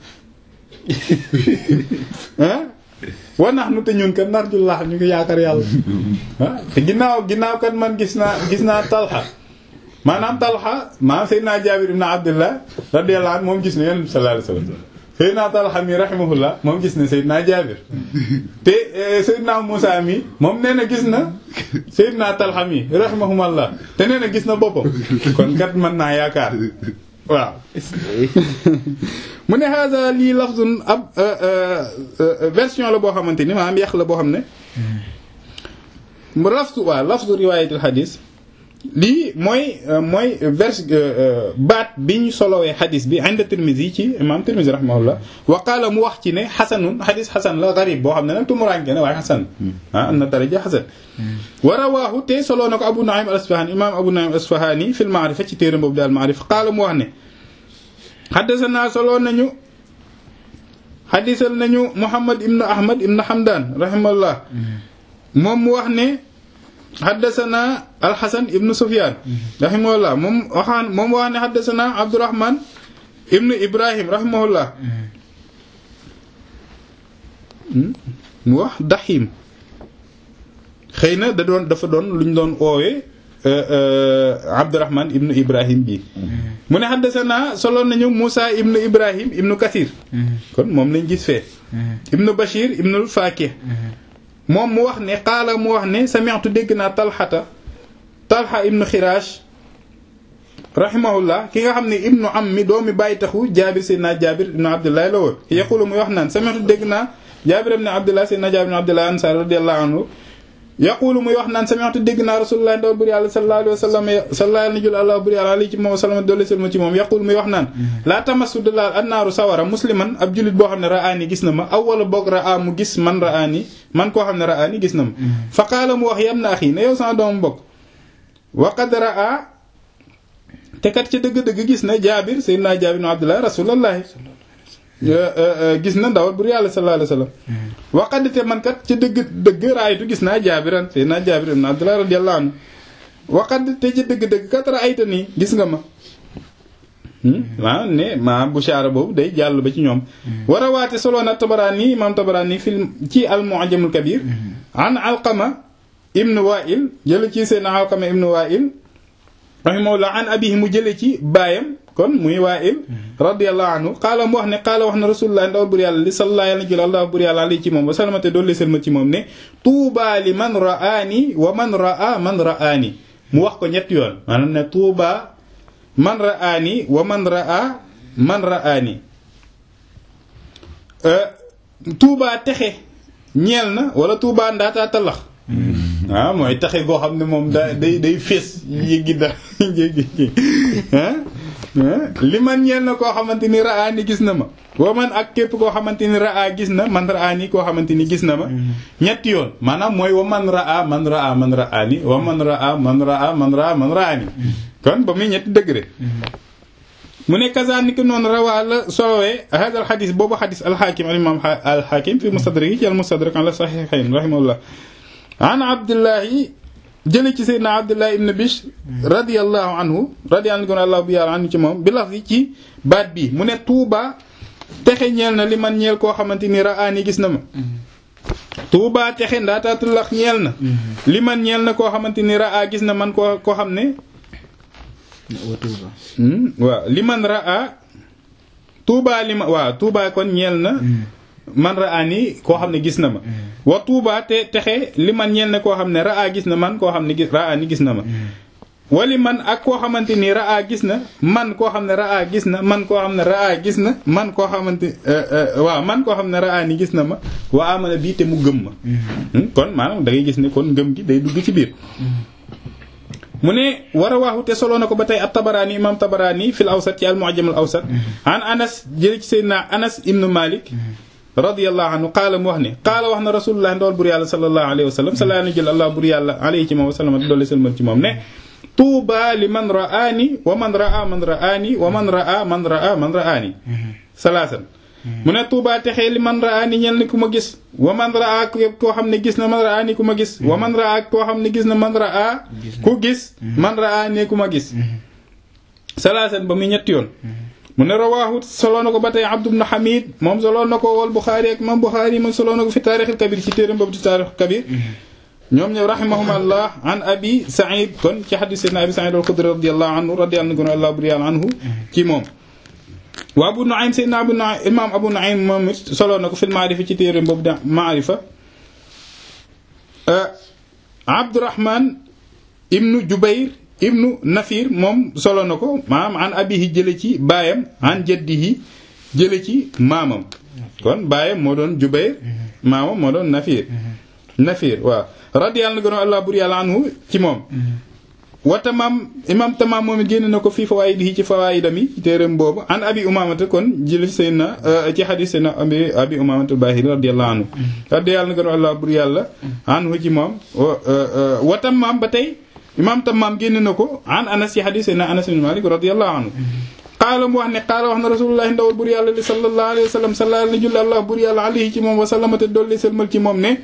ah wa nax nu te ñun kat narjullah ñu ngi yaakaar yàlla ah te ginnaaw ginnaaw kat man gis naa gis naa talxa maanaam talxa maanaam seydinaa jaabir ibn abdullah radiyallahu anhu moom gis na yonent bi sallallahu alayhi wasallam seydinaa talxa mi rahimahullah moom gis na seydinaa jaabir te seydinaa muusa mi moom nee na gis na seydinaa talxa mi rahimahumallah te nee na gis na boppam kon kat mën naa yaakaar waaw mu ne hada lii lafzun ab version la boo xamante ni maanaam yàq la boo xam ne lafzu waaw lafzu riwaayatil xadis lii mooy mooy vers baat bi ñu solowee xadis bi inda Tirmizi ci imam Tirmizi rahimahullah wa qaala mu wax ci ne xasanun xadis xasan la garib boo xam ne nag tumuraanke ne waaye xasan ah am na daraja xasan wa rawaahu te soloo na ko Abu Nu'aym al-Asfahani imam Abu Nu'aym al-Asfahani fil ma'rifa ci téeram boobu daal ma'rifa qaala mu wax ne xaddasana soloo nañu xadisal nañu Muhammad ibnu Ahmad ibnu Hamdan rahimahullah moom mu wax ne xaddasana alxasan ibnu Sufyan rahimahullah moom waxaan moom wax ne xaddasana Abdurahman ibnu Ibrahim rahimahullah mu wax daxim xëy na da doon dafa doon lu ñu doon oowee Abdurahman ibnu Ibrahim bi mu ne xaddasana soloon nañu Moussa ibnu Ibrahim ibnu Kathir kon moom lañ gis fee ibnu Bashir ibnu Fakih moom mu wax ne qaala mu wax ne sami'tu dégg naa talxata talxa ibnu Xiraash rahimahullah ki nga xam ne ibnu am mi doomi bàyyi taxu jaabir seydna jaabir ibnu abdullah la woon yaqulu muy wax naan sami'tu dégg naa jaabir ibnu abdullah seydna jaabir ibnu abdullah ansar radiyallahu anhu yaqulu muy wax naan sami'tu dégg naa rasulullah ndawal bur yàlla sallallahu alayhi wa sallam sallallahu alayhi wa sallam bur yàlla alayhi ci moom sallam doole selma ci moom yaqulu muy wax naan laa tamassu de laal annaaru sawara musliman ab jullit boo xam ne ra'aani gis na ma aw wala boog ra'a mu gis man ra'aani man koo xam ne ra'aani gis na ma fa qaala mu wax yam na axi ne yow sama doomu mbokk wa qad ra'a te kat ca dëgg-dëgg gis na jaabir sayyidina jaabir ibn abdullah rasulullahi gis na ndawal bur yàlla sallallahu alayhi wa sallam waqadite man kat ca dëgg dëgg raaytu gis naa jaabiran sayyidina jaabir ibn abdullah radiyallahu anhu waqadite ca dëgg-dëgg kat raayta nii gis nga ma waaw ne ma bushaara boobu day jàll ba ci ñoom war a waate soloona tabaraani imam tabaraani fil ci al mu'jamul kabir an alqama ibn wa'il jële ci seen alqama ibn wa'il rahimahullah an abihi mu jële ci baayam kon muy wa'il radiyallahu anhu qaala mu wax ne qaala wax na rasulullah ndaw bur yàlla li sallallahu alayhi wa sallam bur yàlla alayhi ci moom wa salamate doolu selma ci moom ne tuuba li man ra'aani wa man ra'a man ra'aani mu wax ko ñetti yoon maanaam ne tuuba man ra'aani wa man ra'a man ra'aani tuuba texe ñeel na wala tuuba ndaataa talax waaw mooy taxe goo xam ne moom da day day fees yéggi da yéggi li man ñeel na koo xamante ni raa ni gis na ma wa man ak képp koo xamante ni raa gis na man raa ni koo xamante ni gis na ma ñetti yoon maanaam mooy wa man raa man raa man raa ni wa man raa man raa man raa man raa ni kon ba muy ñetti degré mu ne kazaan ni ki noonu rawaa la solowee hada al xadis boobu xadis alxaakim al imam alxaakim fi mustadrak ci al mustadrak ala saxiixayn rahimahullah an abdullahi jële ci seydna abdullahi ibn bishr radiallahu anhu radiallahu anhu bu yàlla anhu ci moom bi laf ci baat bi mu ne tuuba texe ñeel na li man ñeel koo xamante ni raani gis na ma tuuba texe ndaataatulax ñeel na li man ñeel na koo xamante ni raa gis na man koo koo xam ne waaw li man raa tuuba li ma waaw tuuba kon ñeel na man raa ni koo xam ne gis na ma wa tuuba te texe li man ñeel na koo xam ne raa gis na man koo xam ne gis raa ni gis na ma wali man ak koo xamante ni raa gis na man koo xam ne raa gis na man koo xam ne raa gis na man koo xamante waaw man koo xam ne raa ni gis na ma waa amana bii te mu gëm ma kon maanaam da ngay gis ne kon ngëm gi day dugg ci biir mu ne war a waaxu te soloo na ko ba tey at tabaraani imam tabaraani fil awsat ci al mu'jam al awsat an anas jële ci seydina anas ibnu malik radiyallahu anhu qaala mu wax ne qaala wax na rasulullah ndawal bur yàlla sallallahu alayhi wa sallam salaa na jël allah bur yàlla alayhi ci moom wa sallam doole sëlmal ci moom ne tuuba li man ra'aani wa man ra'a man ra'aani wa man ra'a man ra'a man ra'aani salaasan mu ne tuuba texee li man ra'aani ñel ni ku ma gis wa man ra'a koo xam ne gis na man ra'aani ku ma gis wa man ra'a koo xam ne gis na man ra'a ku gis man ra'aani ku ma gis salaasan ba muy ñetti yoon mu ne rawaahu soloo na ko ba tey Abdu ibn Hamid moom soloo na ko wal Buxaari ak moom Buxaari moom soloo na ko fi taarixil kabir ci téeram boobu ci taarixil kabir ñoom ñëw rahimahumullah an abi Saïd kon ci xadis seydna abi Saïd al-Xudri radiyallahu anhu radiyallahu anhu buri yàlla anhu ci moom wa Abu Nuaym seydna Abu Nuaym imam Abu Nuaym moom it soloo na ko fil maarifa ci téeram boobu da maarifa Abdurahman ibnu Jubayr ibnu Nafir moom solo na ko maanaam an abihi jële ci baayam an jaddihi jële ci maamam kon baayam moo doon Jubayr maamam moo doon Nafir Nafir waaw radiyallahu gëno Allah bur yàlla anhu ci moom wa tamaam imam tamaam moom it génn na ko fii fawaayidihi ci fawaayidam yi ci téeram boobu an abi umamata kon jële ci seen ci xadis seen abi abi umamata bahiri radiyallahu anhu radiyallahu gëno Allah bur yàlla anhu ci moom wa tamaam ba tey imam Tammaam génn na ko an anas ci xadis na anas ibn Malik radiyallahu anhu qaala mu wax ne qaala wax na rasulullahi ndawal bur yàlla li sallallahu alayhi wa sallam salla na julli allah bur yàlla alayhi ci moom wa sallama te dolli sëlmal ci moom ne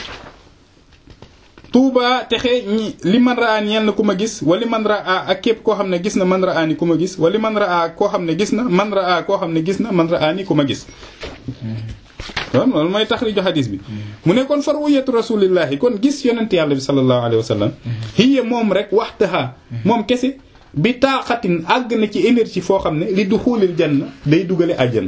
tuuba texe ñi li man raa ñeel na ku ma gis wali man raa ak képp koo xam ne gis na man raa ni ku ma gis wali man raa koo xam ne gis na man raa koo xam ne gis na man raa ni ku ma gis kon loolu mooy taxriju xadis bi mu ne kon farwiyatu rasulillahi kon gis yonent yàlla bi sallallahu alayhi wa sallam hiya moom rek waxtaha moom kese bi taaxatin àgg na ci énergie foo xam ne li du xuulil janna day dugale àjjana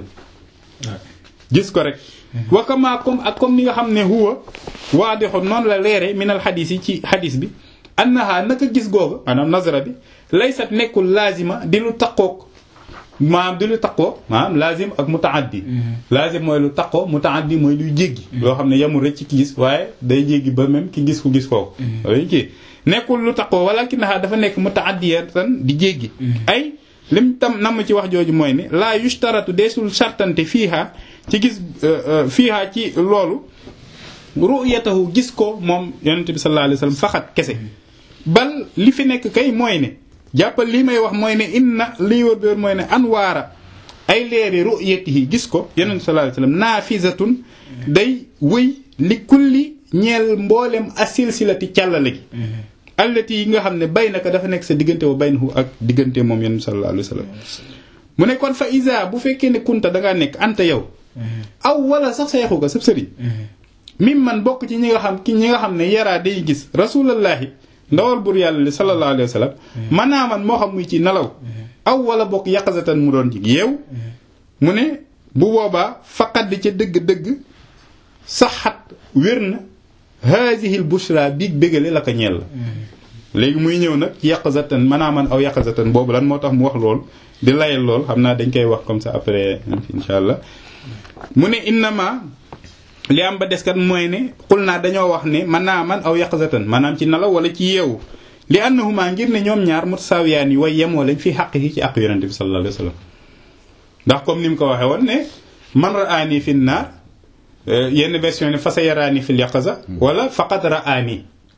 gis ko rek wakamaa comme ak comme ni nga xam ne huwa waadixoon noonu la leere minal xadis yi ci xadis bi annaha naka gis googa maanaam nazara bi laysat nekkul laazima di lu taqoog maanaam di lu taqoo maanaam laazim ak mutaaddi laazim mooy lu taqoo mutaaddi mooy luy jéggi loo xam ne yamul rek ci ki gis waaye day jéggi ba même ki gis ku gis kooku loolu kii nekkul lu taqoo walakinaha dafa nekk mutaaddiyatan di jéggi ay lim tam namm ci wax jooju mooy ne laa yushtaratu deesul sartante fiiha ci gis fiiha ci loolu ru'yatahu gis ko moom yonente bi sallallahu alayhi wasallam faxat kese bal li fi nekk kay mooy ne jàppal lii may wax mooy ne inna liy wër bi wër mooy ne anwaara ay leeri ru'yatihi gis ko yonente sallallahu alayhi wasallam naafizatun day wëy li kulli ñeel mboolem asilsilati càllale gi allati yi nga xam ne bay naka dafa nekk sa diggante wa baynahu ak diggante moom yonente sallallahu alayhi wasallam mu ne kon fa isa bu fekkee ne kunta dangaa nekk anta yow aw wala sax sa yaxu ga sab sëriñ mim man bokk ci ñi nga xam ki ñi nga xam ne yaraa day gis rasulallahi ndawal bur yàlla li sallallahu alayhi wa sallam manaaman moo xam muy ci nelaw aw wala bokk yaqazatan mu doon ci yeew mu ne bu boobaa faqat di ca dëgg-dëgg saxat wér na haazihil bushra biig bégale la ko ñeel la léegi muy ñëw nag ci yaqazatan manaaman aw yaqazatan boobu lan moo tax mu wax lool di layal lool xam naa dañ koy wax comme ça après insha allah mu ne innama li am ba des kat mooy ne xul naa dañoo wax ne man naa man aw yaqzatan maanaam ci nelaw wala ci yeewu li annahuma ngir ne ñoom ñaar mutasawiyaan yi way yemoo lañ fi xaq yi ci àq yonente bi sallallahu alayhi wasallam ndax comme ni mu ko waxee woon ne man ra'aani fi naar yenn version ne fa sa yaraani fil yaqza wala faqat ra'aani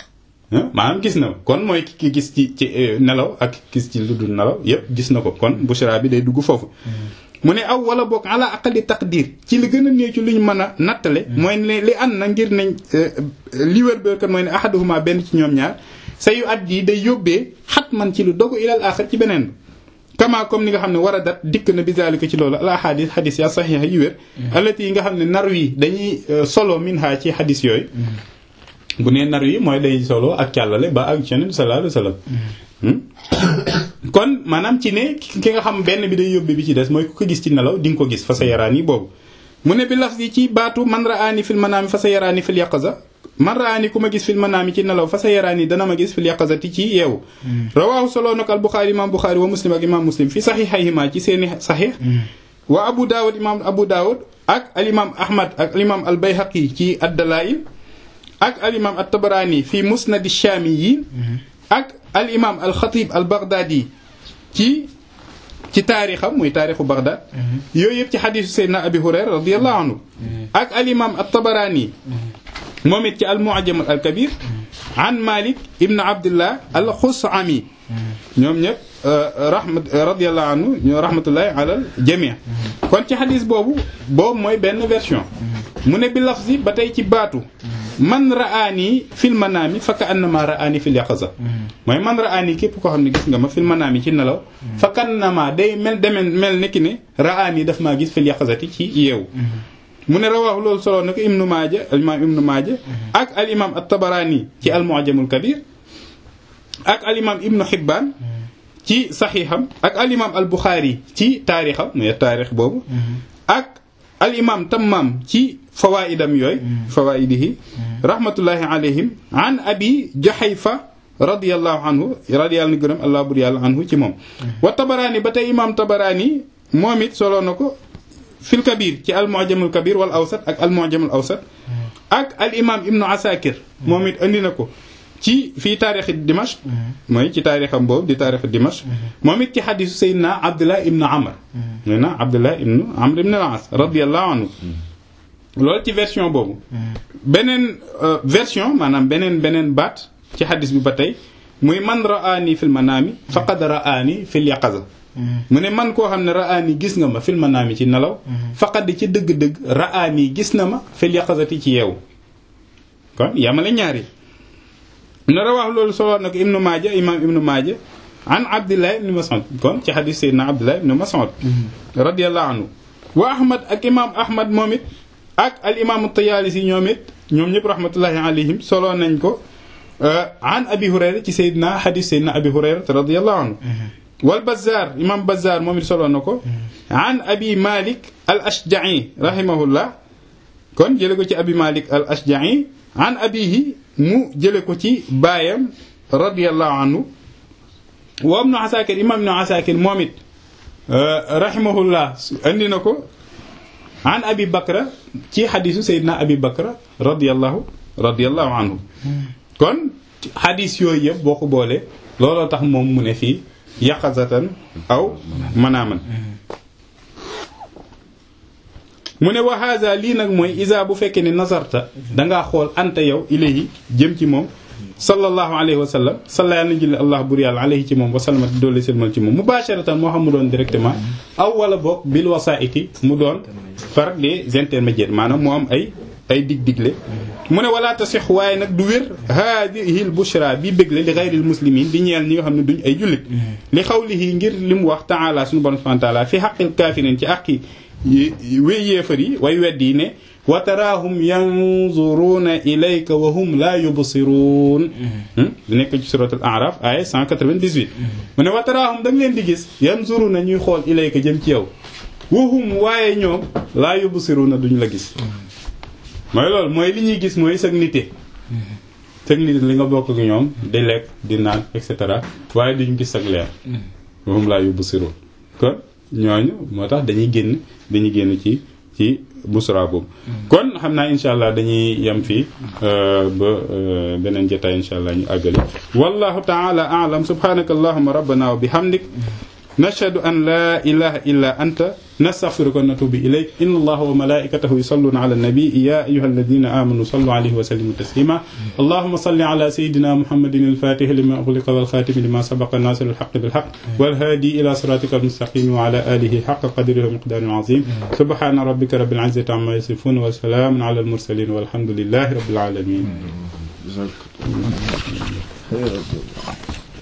maanaam gis na kon mooy ki gis ci ci nelaw ak gis ci lu dul nelaw yépp gis na ko kon bushra bi day dugg foofu mu ne aw wala boog ala aqali taqdir ci li gën a néew ci lu ñu mën a nattale mooy ne li ànd na ngir nañ li wér béykat mooy ne ahaduhuma benn ci ñoom ñaar sa yu at yi day yóbbee xat man ci lu dogu ilal axar ci beneen kama comme ni nga xam ne war a dat dikk na bizalika ci loolu al ahadis xadis ya saxiixa yi wér alati yi nga xam ne nar yi dañuy solo minha ci xadis yooyu bu nee nar yi mooy day solo ak càllale ba ak yeneen sallallahu alayhi wasallam kon maanaam ci ne ki nga xam benn bi day yóbbe bi ci des mooy ku ko gis ci nelaw di nga ko gis fa sa yaraan yi boobu mu ne bi laf yi ci baatu man raani fil manaami fa sa yaraani fil yaqaza man raani ku ma gis fil manaami ci nelaw fa sa yaraani dana ma gis fil yaqazati ci yeewu rawaahu solo nag al buxaari imam buxaari wa muslim ak imam muslim fi saxiixayhima ci seeni saxiix wa abu daawud imam abu daawud ak al imam ahmad ak al imam al bayhaqi ci addalail ak al imam at tabaraani fi musnadi shaamiyin ak al imam al xatib al baghdadi ci ci taarixam muy taarixu Baghdad yooyu yëpp ci xadiisu Seydina Abi Hurayra radiyallahu anhu ak al imam at tabaraani moom it ci al mu'jam al kabir an Malik ibn Abdullah al Xusami ñoom ñëpp rahmat radiyallahu anhu ñoo rahmatullahi ala al jami' kon ci xadiis boobu boobu mooy benn version mu ne bi lafzi ba tey ci baatu man ra'aani fil manaami fa ka annama ra'aani fil yaqaza mooy man ra'aani képp koo xam ne gis nga ma fil manaami ci nelaw fa ka annama day mel demen mel nekki ne ra'aani daf maa gis fil yaqazati ci yeewu mu ne rawaahu loolu solo na ko ibnu maaja al imaam ibnu maaja ak al imaam at-tabaraani ci al mu'jamul kabir ak al imaam ibnu hibbaan ci saxiixam ak al imaam al buxaari ci taarixam mooy taarix boobu ak al imaam tammaam ci fawaidam yooyu fawaidihi rahmatullahi alayhim an abi juhayfa radiyallahu anhu radiyallahu ni gërëm allah bur yàlla anhu ci moom wa tabaraani ba tey imaam tabaraani moom it soloo na ko fil kabir ci al mu'jamul kabir wal awsat ak al mu'jamul awsat ak al imaam ibnu asakir moom it andi na ko ci fii taarixi Dimashq mooy ci taarixam boobu di taarixi Dimashq moom it ci xadisu Seydina Abdullah ibnu Amr Seydina Abdullah ibnu Amr ibnu al-As radiyallahu anhu loolu ci version boobu beneen version maanaam beneen beneen baat ci xadis bi ba tey muy man ra'aani fil manaami faqad ra'aani fil yaqaza mu ne man koo xam ne ra'aani gis nga ma fil manaami ci nelaw faqad ci dëgg-dëgg ra'aani gis na ma fil yaqazati ci yeewu kon yamale ñaari na rawaax loolu solo na ko ibnu maaja imam ibnu maaja an abdillah ibnu mas'ud kon ci xadis seydina abdillah ibnu mas'ud radiyallahu anhu wa ahmad ak imam ahmad moom it ak al imam tayaalisi ñoom it ñoom ñëpp rahmatullahi alayhim solo nañ ko an abi hurayra ci seydina xadis seydina abi hurayra radiyallahu anhu wal bazzar imam bazzar moom it solo na ko an abi malik al ashja'i rahimahullah kon jële ko ci abi malik al ashja'i an abihi mu jële ko ci baayam radiyallahu anhu wa ibnu asakir imam ibnu asakir moom it rahimahullah andi na ko an abi bakra ci xadisu sayyidina abi bakra radiyallahu radiyallahu anhu kon xadis yooyu yëpp boo ko boolee looloo tax moom mu ne fii yaqazatan aw manaaman mu ne wa haza lii nag mooy isa bu fekkee ne nazarta dangaa xool anta yow ilayhi jëm ci moom sallallahu alayhi wa sallam salla yàlla na julli allah bur yàlla alayhi ci moom wa sallama doole selmal ci moom mubasharatan moo xam mu doon directement aw wala boog bil wasaiti mu doon par des intermédiaires maanaam mu am ay ay dig digle mu ne wala tasix waaye nag du wér haadihi l bushra bi bégle li gayril muslimin di ñeel ñi nga xam ne duñ ay jullit li xawlihi ngir li mu wax taala suñu borom subhanahu wa taala fi xaqil kaafiriin ci àqi wéy yéefar yi way wedd yi ne wa taraahum yanzuruuna ilayka wa hum laa yubsiruun di nekk ci surat al araf aya 198 mu ne wa taraahum da nga leen di gis yanzuruuna ñuy xool ilayka jëm ci yow wa hum waaye ñoom laa yubsiruuna duñ la gis mooy loolu mooy li ñuy gis mooy sag nite sag nite li nga bokk ak ñoom di lekk di naan et cetera waaye duñ gis sag leer wa hum laa yubsiruun kon ñooñu moo tax dañuy génn dañuy génn ci ci busra boobu kon xam naa insha allah dañuy yem fii ba beneen jotaay insha allah ñu àggale wallahu taala a'lam subhanaka allahumma rabbana wa bihamdik nashhadu an la ilaha illa anta nastaghfiruka wa natubu ilayk inna allaha wa malaikatahu yusalluna ala an-nabi ya ayyuhalladhina amanu sallu alayhi wa sallimu taslima allahumma salli ala sayyidina muhammadin al-fatih lima ughliqa wal khatim lima sabaqa nasir al-haqq bil haqq wal hadi ila siratika al-mustaqim wa ala alihi haqqa qadrihi wa miqdarihi al-azim subhana rabbika rabbil izzati amma yasifun wa salamun ala al-mursalin walhamdulillahi rabbil alamin جزاك الله خير